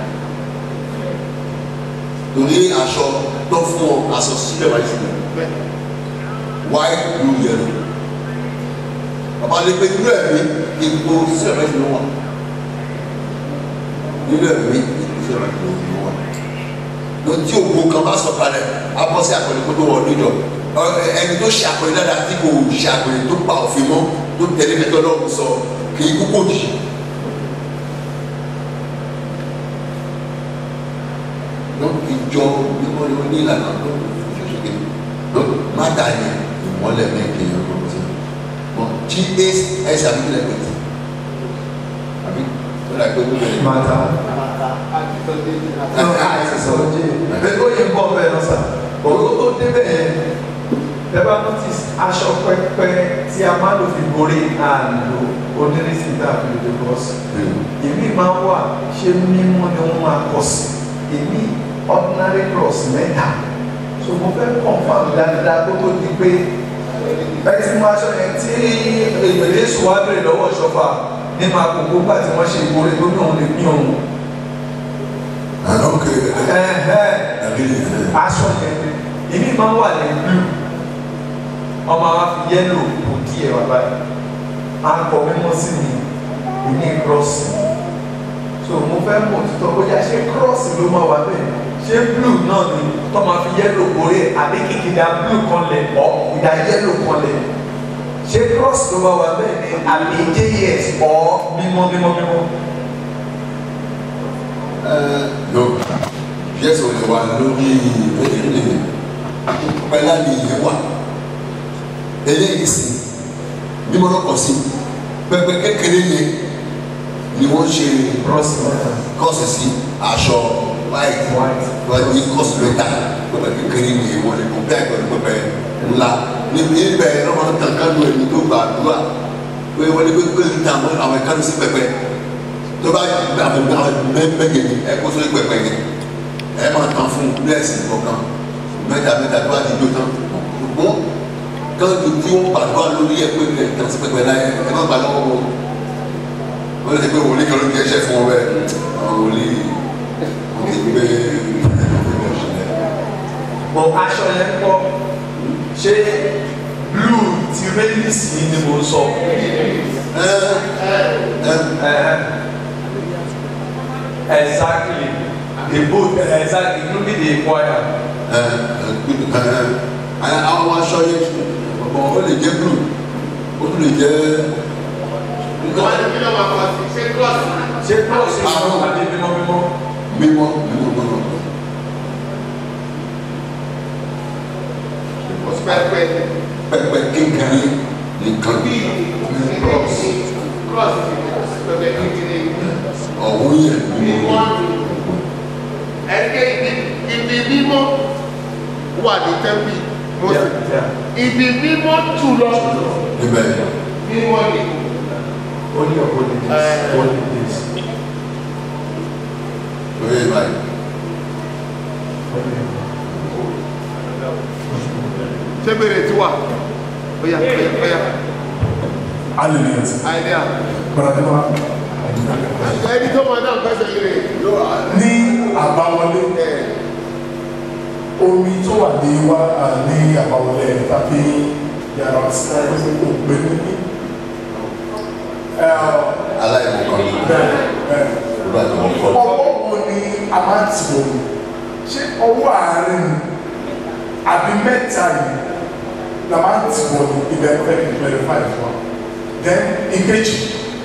torí aṣọ tó fún ọ aṣọ sílẹ̀ wáyé sílẹ̀ white blue yellow bàbá lè pe nínú ẹ̀mí ipò sílẹ̀ wáyé sílẹ̀ wà nínú ẹ̀mí ipò sílẹ̀ wáyé sílẹ̀ wà lọ tí ògbó kan bá sọ̀kalẹ̀ abọ́ sí àpẹẹrẹ kó tó wọ ọdún jọ ẹni tó ṣe àpẹẹrẹ dáadáa tí kò ṣe àpẹẹrẹ tó pa òfin mọ́ tó tẹ̀lé mẹ́tọ́ lọ́wọ́ sọ kì í kúkú jì donc ìjọ mímọ́ ni wọ́n ní ìlànà tó ṣoṣoge donc má dà ní ìmọ́lẹ̀ mẹ́kẹ́ yẹn kó tó mọ tí ẹsẹ̀ àbí kílẹ̀ pẹ̀tì àbí ó dà pé gbogbo ẹ̀ mata sọ̀rọ̀ jẹ́ bẹ́ẹ̀ ó yẹ bọ́ bẹ́ẹ̀ lọ́sà òwò tó débẹ̀ yẹn lẹ́bàá notice aṣọ pẹ́pẹ́ tí a máa lò fi borí àlò onírìsì tàbí lòdì bọ́ọ̀sì èmi máa wà ṣé mímọ́ ni wọ́n máa kọ sí èmi ordinary cross mẹ́ta so mo fẹ́ confam dáadáa kó tó di pé bẹ́ẹ̀ tí mo aṣọ yẹn tí èyí sùn wá bèrè lọ́wọ́ ìṣọ́fà nínú àkókò gbà tí wọ́n ṣe ìkórè tó ní òun lè pín òun àná kéré ẹ̀hẹ́ àbí nìyẹn aṣọ yẹn èmi máa ń wà ní blue ọmọ wa fi yẹ́lò kò kí ẹ̀ wá báyìí akọ mímọ́ sí mi ìní cross so mo fẹ́ mọ̀ títọ́ bóyá ṣé cross ló máa wà bẹ́ẹ̀ ṣé blue náà ni tó máa fi yẹ́lò kórè àbí kìkìdá blue kan lẹ̀ ọ́ ìdá yẹ́lò kan lẹ̀ ṣé cross ló máa wà bẹ́ẹ̀ ni àbí js ọ́ mímọ́ mímọ́ mímọ́. no yẹsẹ o lè wà lórí ẹdínlẹ pẹlá ni ìyẹn wà eléyìí sí mímọ́ lọkọ sí pẹpẹ kékeré yẹn ni wọn ṣe cross mẹ́ta kọọsì sí aṣọ white White. wọn ní kọọsì mẹ́ta pẹpẹ kékeré yẹn wọn lè kó bẹ́ẹ̀ pẹ̀lú pẹpẹ ńlá níbi ibẹ̀ lọmọ kankan ló ẹni tó gbà àdúrà pé wọn ní pé pé níta àwọn àwọn ìkànnì sí pẹpẹ tó bá gbà àwọn àwọn mẹgbẹgẹ ni ẹ kó sórí pẹpẹ yẹn ẹ máa tán fún bílẹ̀sì kọ̀ọ̀kan mẹ́ta mẹ́ta tó bá ti jó tán ṣùgbọ́n káàdì tí wọ́n gbàdúrà lórí ẹ pé ẹ tán sí pẹpẹ láyé ẹ má gbà lọ́wọ́ wọn wọ́n lè pé wòlíì kan ló ń kẹ́sẹ́ fún ọ bẹ́ẹ̀ àwọn wòlíì wọ́n ti gbé bọ̀ aṣọ yẹn kọ́ ṣé blue ti rélísì ni mo sọ ẹ ẹ Eh, exactly the boat exactly including the choir ẹ ẹ àwọn aṣọ yẹn ọ̀pọ̀ ó lè jẹ́ blue ó tún lè jẹ́ wọ́n ní kí ló máa kọ́ sí ṣé cross ṣé cross ni mo àbí mímọ́ mímọ́ mímọ́ mímọ́ mímọ́ pẹpẹ pẹpẹ kékeré nìkan bí cross cross pẹpẹ kékeré ọ̀hún yẹn bí wọ́n ẹgbẹ́ ibi mímọ́ wà ní tẹ́ḿpì mọ́sí ibi mímọ́ jù lọ níbẹ̀ mímọ́ ni Only your holy days. Holy days. lórí báyìí Only ṣé bèrè tí wà óyá óyá óyá hallelujah àìdíà bàràdìmá ẹni tó máa náà pẹ́sẹ̀ yìí ní àbáwọlé omi tó wà ní wá à, ní àbáwọlé tàbí yàrá òpè níní aláìmọ̀kan ní bẹ́ẹ̀ bẹ́ẹ̀ ìlú àti wọn kọ́ ọwọ́ wo ni a máa ń tì wọ́n ṣé ọwọ́ àárín ni àbí mẹ́ta yìí la máa ń tì wọ́n ní ibẹ̀ fẹ́ kí n clarify fún wa then ìkejì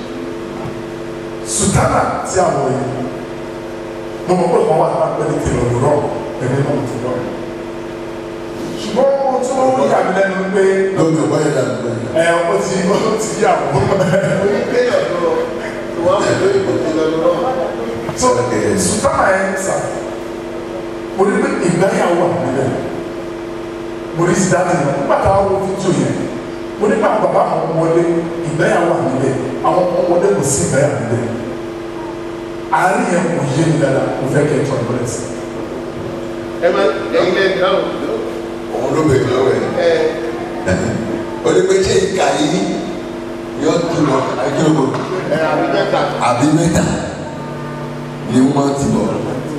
sùtánà tí a wọ̀ yìí mo mọ̀ pé wọ́n wà ní apẹ́ ní tèlò lọ́rọ̀ ẹ̀mí náà ti lọ ṣùgbọ́n ohun tí wọ́n yà mí lẹ́nu pé lórí ọ̀bá yẹn dàbí bẹ́ẹ̀ ẹ̀ ó ti ó ti yà wọ́n oníkéyàn lọ wọ́n fi lórí ìbòjì lọ lọ́wọ́ so sùtánà ẹ̀ sà mo ní pé ìgbáyàwó wà níbẹ̀ mo ní sí dáàbò náà nígbà táwọn wo fídíò yẹn mo ní bá bàbá àwọn wọlé ìgbáyàwó wà níbẹ̀ àwọn ọmọ wọlé kò sí ìgbáyàwó níbẹ̀ àárín yẹn kò yé mi dáadáa kò fẹ́ kẹ́ ẹ̀ tó àgbọ̀lẹ̀ sí ẹ má ẹyin lẹ́yìn dáhùn òun ló bèèrè lọ́wọ́ ẹ̀ ẹ ó ní pé ṣé ìka yìí yọ tún lọ akérò ẹ àbí mẹ́ta àbí mẹ́ta ni wọ́n ti bọ̀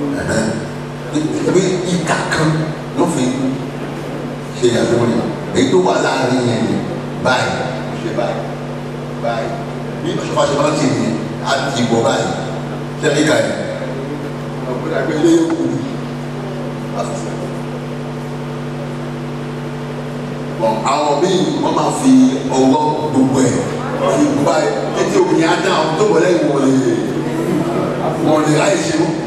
pé ìka kan ló fi ṣe ìyàtọ̀ rẹ̀ èyí tó wà láàrin yẹn ni báyìí ṣe báyìí báyìí bí ọ̀ṣọ́fà ṣe máa ń ṣe nìyẹn á ti bọ̀ báyìí ṣe ìka yìí ọ̀gbìn àgbélé kù ní àfẹ́fẹ́. Bọ̀n àwọn míì wọ́n máa fi ọwọ́ gbogbo ẹ̀ fi gbogbo ẹ̀ títí obìnrin á dá àwọn tó wọlé ìwọ̀n lè wọ́n lè láì ṣe wọ́n.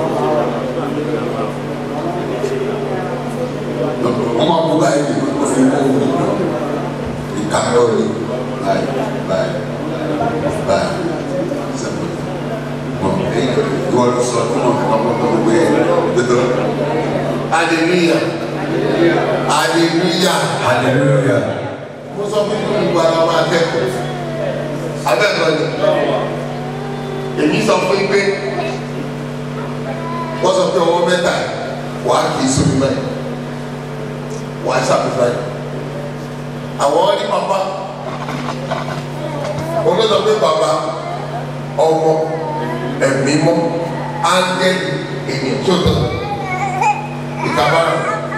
wọ́n máa gbogbo ẹ̀ lè wọ́n fi wọ́n wọ́n lọ. Ìka lọ́ọ̀rì báyìí báyìí báyìí sẹ́pọ̀. Bọ̀n èyí ìwọ ló sọ fún wọn kí wọ́n mọ̀ tó gbé ẹ̀ gbẹdọ̀. hallelujah hallelujah Hallelujah. mo sọ fún mi gbogbo ara wa akẹ́kọ̀ọ́ abẹ́kọ̀ọ́ ni èmi sọ fún yín pé wọ́n sọ pé ọwọ́ mẹ́ta wàá kì í sómi báyìí wàá ṣàpèfà yìí àwọn ní papa wọ́n ló sọ pé bàbá ọmọ ẹ̀mí mọ́ áńgẹ́lì ènìyàn tó tọ̀ ìkàbára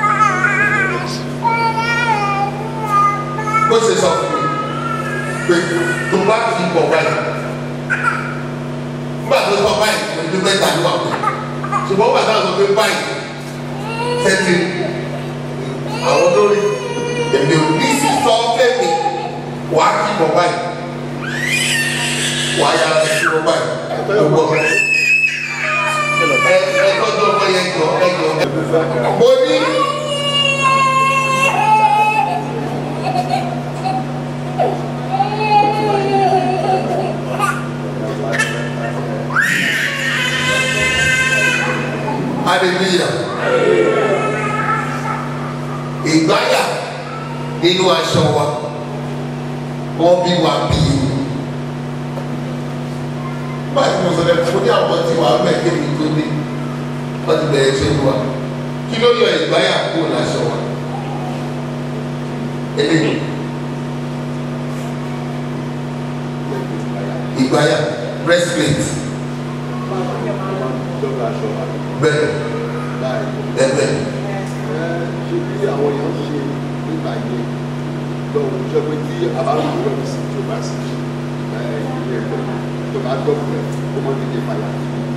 bó ṣe sọ fún mi pé tó bá kì í bọ̀ báyìí nígbà tó sọ báyìí kò ní mẹ́ta ní wà pé ṣùgbọ́n bàtà sọ pé báyìí tẹ́tí àwọn lórí èmi ò ní sí sọ fẹ́mi wà á kì í bọ̀ báyìí wà á yára sí bọ̀ báyìí gbogbo ẹ ẹ tọ́jú ọmọ yẹn jọ ẹ jọ mo ní. hallelujah ìgbáyà nínú aṣọ wa wọ́n bí wa bí nígbà tí mo sọ lẹ́nu mo ní àwọn tí wàá bẹ̀ kébi tó dé wọ́n ti bẹ̀rẹ̀ ṣe wa kí ló yọ ìgbáyà kúrò láṣọ wa eléyìí ìgbáyà breastplate bẹ́ẹ̀ bẹ́ẹ̀ bẹ́ẹ̀. ṣe bí àwọn èèyàn ṣe nígbà yẹn lọ́wọ́ ṣe pé tí àbáwọn ìlú sí tó bá sí ilé ẹgbẹ́ tó bá dọ́kun ẹ̀ kó mọ́ nílé padà.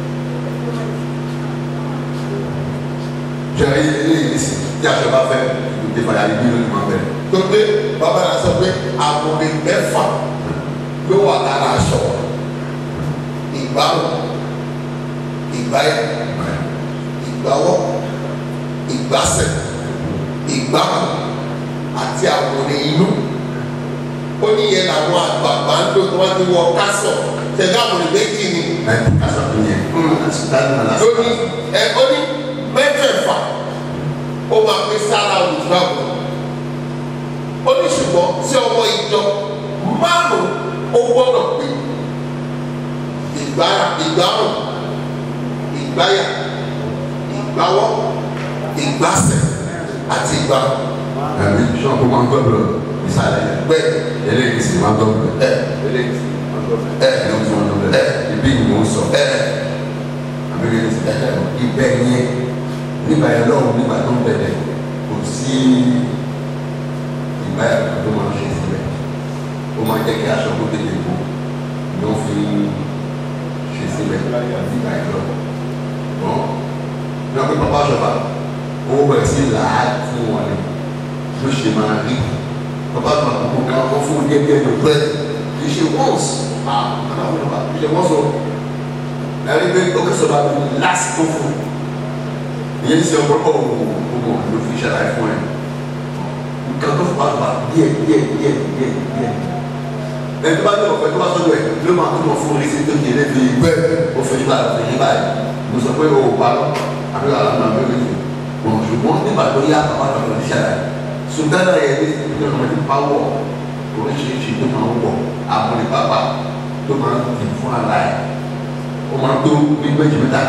jẹ́rìí eléyìí sí tí aṣọ bá fẹ́ ìdè fàyà ní bílíọ̀nù máa bẹ̀rẹ̀. tó pé bàbá náà sọ pé àmúre mẹ́fà ló wà lára aṣọ ìgbàrún ìgbáyà ìgbàwọ́ ìgbàsẹ̀ ìgbàkùn àti àwòrán inú ó ní yẹn làwọn àgbààgbà ń lò tí wọ́n ti wọ kásọ̀ tẹ̀lé àwòrán méjì ni ẹ kásán tó yẹ àtúntàdé náà ó ní ẹ ó ní mẹ́fẹ̀ẹ̀fà ó máa pín sára olùdó àbúrò ó ní ṣùgbọ́n tí ọmọ ìjọ márùn ó gbọ́dọ̀ pé ìgbára ìgbárùn ìgbáyà ìgbáwọ́ ìgbásẹ̀ àti ìgbárùn ẹbí sọ pé wọn gbọ́dọ̀ ìsàlẹ̀ bẹ́ẹ̀ eléyìí sì wọn gbọ́dọ̀ ẹ eléyìí sì wọn gbọ́dọ̀ ẹ ẹ ní wọn gbọ́dọ̀ ẹ ibi ni mo ń sọ ẹ àbíkẹ́ ti ẹ ibẹ̀ yẹn nígbà yẹn lọ́wọ́ nígbà tó ń bẹ̀rẹ̀ kò sí ìgbà yẹn tó máa ń ṣe síbẹ̀ ó máa jẹ́ kí aṣọ kó tètè bò ni ó fi ṣe síbẹ̀ nígbà yẹn lọ́wọ́ ọ̀ ní ọ̀pẹ pápá ṣọba owó bẹ̀rẹ̀ sí làá fún wọn ni ló ṣe máa rí pápá ṣọba kò ká wọn fún díẹ̀ díẹ̀ ló pẹ́ kì í ṣe once ah àwọn ọba kì í ṣe once o ẹni pé ó kẹsàn bá mi lásìkò fún ìyẹn ní sẹ ọgbọ́n ọ̀ ọmọ ló fi ṣàlàyé fún ẹ nǹkan tó fà wá díẹ̀ díẹ̀ díẹ̀ díẹ̀ díẹ̀ ẹni tó bá ní ọ̀fẹ́ tó bá sọ́dọ̀ ẹ̀ ló máa tó mọ̀ fún orí sí tó yẹ lẹ́bi gbẹ́ ó fẹ́ yíba fẹ́ yíba ẹ̀ mo sọ pé o ò pa lọ àbí wàhálà náà bẹ́ẹ̀ lè mọ̀ ṣùgbọ́n nígbà tó yá bàbá náà lọ sí ṣàlàyé sùdánà yẹn ní ní ọmọ ní pawọ́ oríṣiríṣi tó máa ń wọ̀ àmúlẹ̀ pápá tó máa ń dì fún ara ẹ̀ ó máa tó ní méjì mẹ́ta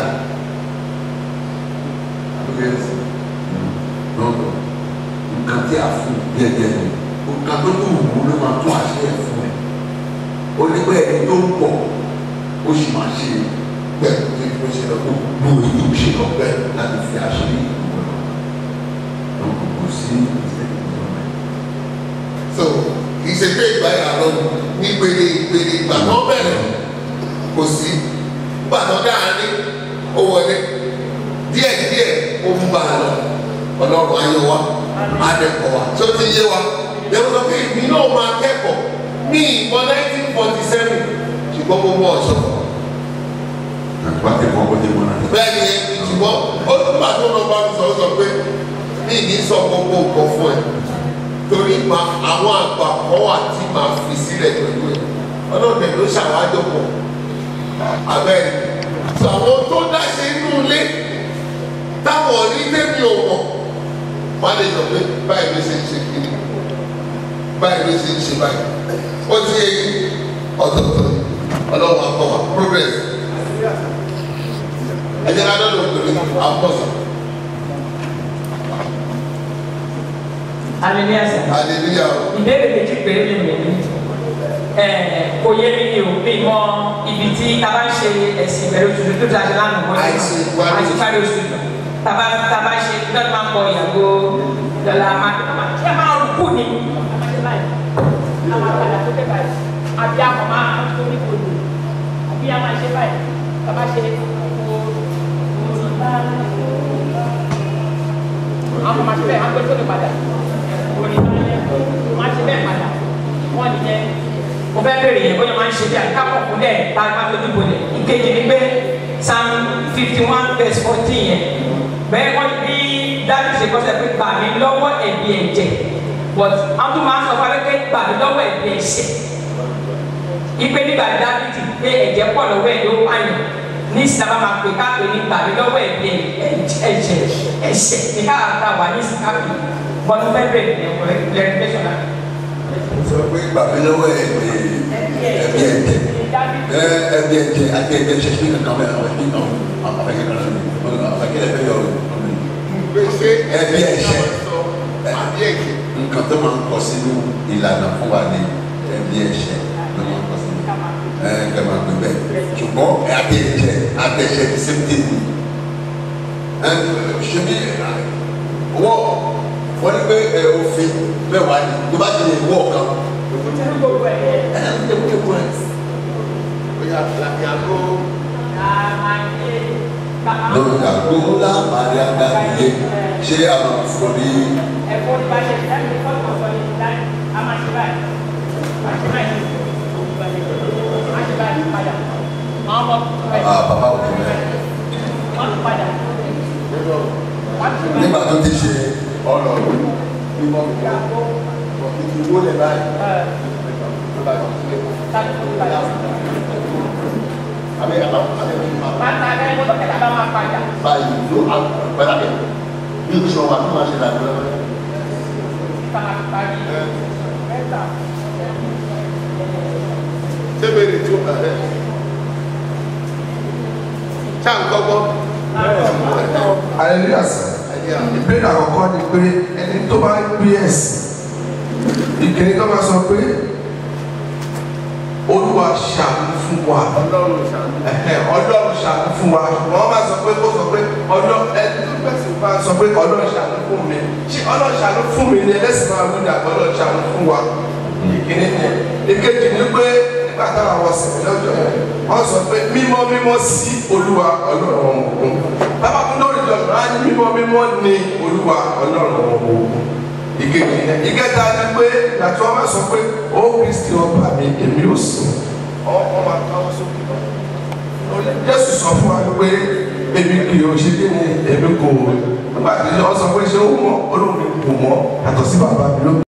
àbúkẹ́ lọ́dọ̀ nǹkan tí a fún díẹ̀díẹ̀ ni nǹkan tó tó wù ú ló máa tó àṣẹ ẹ̀ fún ẹ̀ ó ní pé ẹni tó ń pọ̀ ó sì máa ṣe bẹ́ẹ̀ ní kí ó ṣe lọ kó ló èyí ó ṣe lọ bẹ́ẹ̀ láti fi àṣírí ìwọ lọ lọ́wọ́ kò sí ìṣẹ́yìn ìjọba ẹ̀. so kì í ṣe pé ìgbà yà lọ ní gbèrè gbèrè ìgbà tó bẹ̀rẹ̀ kò sí ìgbà tó dáhàrin ó wọlé díẹ̀ díẹ̀ ó ń bá a lọ ọlọ́run ayé wa adẹ́kọ̀ wa tó ti yé wa lẹ́wọ́n sọ pé èmi náà máa kẹ́kọ̀ọ́ ní ìmọ̀ nineteen forty seven ṣùgbọ́n mo mọ ọ̀ṣọ́ àti wá tẹ̀ wọ́n kó tẹ̀ wọ́n náà. bẹ́ẹ̀ ni ṣùgbọ́n ó nígbà tó lọ bá mi sọ ó sọ pé mi ní sọ gbogbo nǹkan fún ẹ torí ma àwọn àgbà kan wà tí màá fi sílẹ̀ pẹ̀lú ẹ ọlọ́dẹ ló ṣàwájọ pọ̀ abẹ́rẹ́ tó àwọn tó dáṣe inú ilé táwọn rí tẹ́mi ò mọ̀ wọ́n lè sọ pé báyìí ló ṣe ń ṣe kiri báyìí ló ṣe ń ṣe báyìí ó ti yẹ yí ọ̀tọ̀ọ̀tọ̀ ọlọ́run akọ wa progress ẹ jẹ́ ká lọ́dọ̀ pẹ̀lú àpọ̀sọ̀ hallelujah sir. hallelujah o. ìbéèrè méjì péré lè mí ní ẹ kò yé mi ni o mi mọ ibi tí a bá ń ṣe ẹ̀sìn ìbẹ̀rẹ̀ oṣù tó tó ṣe lánàá wọ́n Àìsí ìparí oṣù. àti ìparí oṣù tàbá tàbá ṣe lọ́dún máa ń kọ ìyàgò dọ̀là máa kí ẹ máa rúkú ni. àbí àmọ̀ máa ń torí kodò àbí a máa ṣe báyìí tàbá ṣe àwọn máa ṣe bẹ́ẹ̀ máa gbé sókè padà òní máa ṣe bẹ́ẹ̀ padà wọ́n ní jẹ́ mo fẹ́ bèrè yẹn bóyá máa ń ṣe bí àkápọ̀ fún dẹ̀ tá a máa tóbi bolẹ̀ ìkejì ni pé psalm fifty one verse fourteen yẹn bẹ́ẹ̀ wọ́n bí dájú ṣe kọ́sẹ̀ pé gbà mí lọ́wọ́ ẹ̀bi ẹ̀jẹ̀ but àwọn tó máa ń sọ fún wa pé gbà mí lọ́wọ́ ẹ̀bi ẹ̀ṣẹ̀ ipe nígbà dábìtì pé ẹ̀jẹ̀ pọ̀ lọ́wọ́ ẹ̀ ló pààyàn ní sábà máa pè káàpé ní gbà mí lọ́wọ́ ẹ̀bi ẹ̀jẹ̀ ẹ̀ṣẹ̀ ní káàkiri wà ní sìkáàpì bọ́dún fẹ́ bẹ̀rẹ̀ ní ọ̀rẹ́ lẹ́rìndẹ́sọ̀nà sọ pé gbàgbé lọ́wọ́ ẹ̀ pé ẹbí ẹ̀jẹ̀ ẹ ẹbí ẹ̀jẹ̀ àti ẹ̀jẹ̀ ṣe sí kankan bẹ́ẹ̀ àwọn ẹbí náà àfẹ́kẹ́ kan lọ́wọ́ àfẹ́kẹ́ lẹ́fẹ́ yọ gbèsè Ẹbí ẹ̀ṣẹ̀. àbí ẹ̀jẹ̀ nǹkan tó máa ń kọ sínú ìlànà fún wa ní ẹbí ẹ̀ṣẹ̀ ló máa ń kọ sínú ẹ ẹ máa gbé bẹ́ẹ̀ ṣùgbọ́n àti ẹ̀jẹ̀ àti ẹ̀ṣẹ̀ ti same thing ni ẹ ṣe bí wọ́n wọ́n ní pé ẹ òfin bẹ́ẹ̀ wá ní tó bá ti lè wọ́ ọ̀kan ẹ ẹ ń tẹ́ kó kó ẹ. bóyá làkìyàgó lórí àgbo ńlá màrí àgbàgbé ṣé àwọn fún ní ẹ̀fọ́ ní bá ṣe ìdáhùn ní fọ́ọ̀mù ọ̀sán ní ìdáhùn a máa ṣe báyìí máa ṣe báyìí máa ṣe báyìí padà àwọn ọmọ rẹ̀ bàbá òkú rẹ wọ́n ti padà wọ́n ti nígbà tó ti ṣe ọ̀rọ̀ báyìí. ìwó lẹ̀ báyìí. Àbí àbá àbí àbá Bàtà ẹ̀ mo lọ́kẹ̀dá bá máa padà. báyìí ló àgbàdà bẹ̀. Bí o sọ wà tó máa ṣe làdúrà lọ́wọ́. Bá a parí. Mẹ́ta. Ṣé bèrè tí ó bá rẹ̀? Ṣá ń kọ́kọ́? hallelujah sir ìbéèrè àkọ́kọ́ ni pé ẹni tó bá gbé ẹ̀sìn ìkíní tó bá sọ pé olúwa ṣàánú fún wa Ọlọ́run ṣàánú. ẹ̀hẹ̀, ọlọ́run ṣàánú fún wa ṣùgbọ́n wọ́n máa sọ pé kó sọ pé ọlọ́ ẹni tó gbẹ̀sìn máa sọ pé ọlọ́run ṣàánú fún mi ṣé ọlọ́run ṣàánú fún mi ni ẹlẹ́sìn máa wí ní àgbọ̀ ọlọ́run ṣàánú fún wa ìkíní ni ìkejì ni pé nígbà táwọn wọ sí lọ́jọ́ yẹn wọ́n sọ pé mímọ́ mímọ́ sí olúwa ọlọ́run ọmọ ogun bàbá fún lórí ìjọba á ní mímọ́ mímọ́ ní olúwa ọlọ́run ọmọ ogun ìkejì yẹn ìkẹta ni pé ìgbà tí wọ́n máa sọ pé ó kristi ọba mi èmi ò sùn ọmọ máa káwọ́ sókè náà jésù sọ fún wa pé èmi kì í ṣe kí ni èmi kò nígbà tí wọ́n sọ pé ṣé ó mọ olóhùn mi kò mọ àtọ̀ sí bàbá mi lókè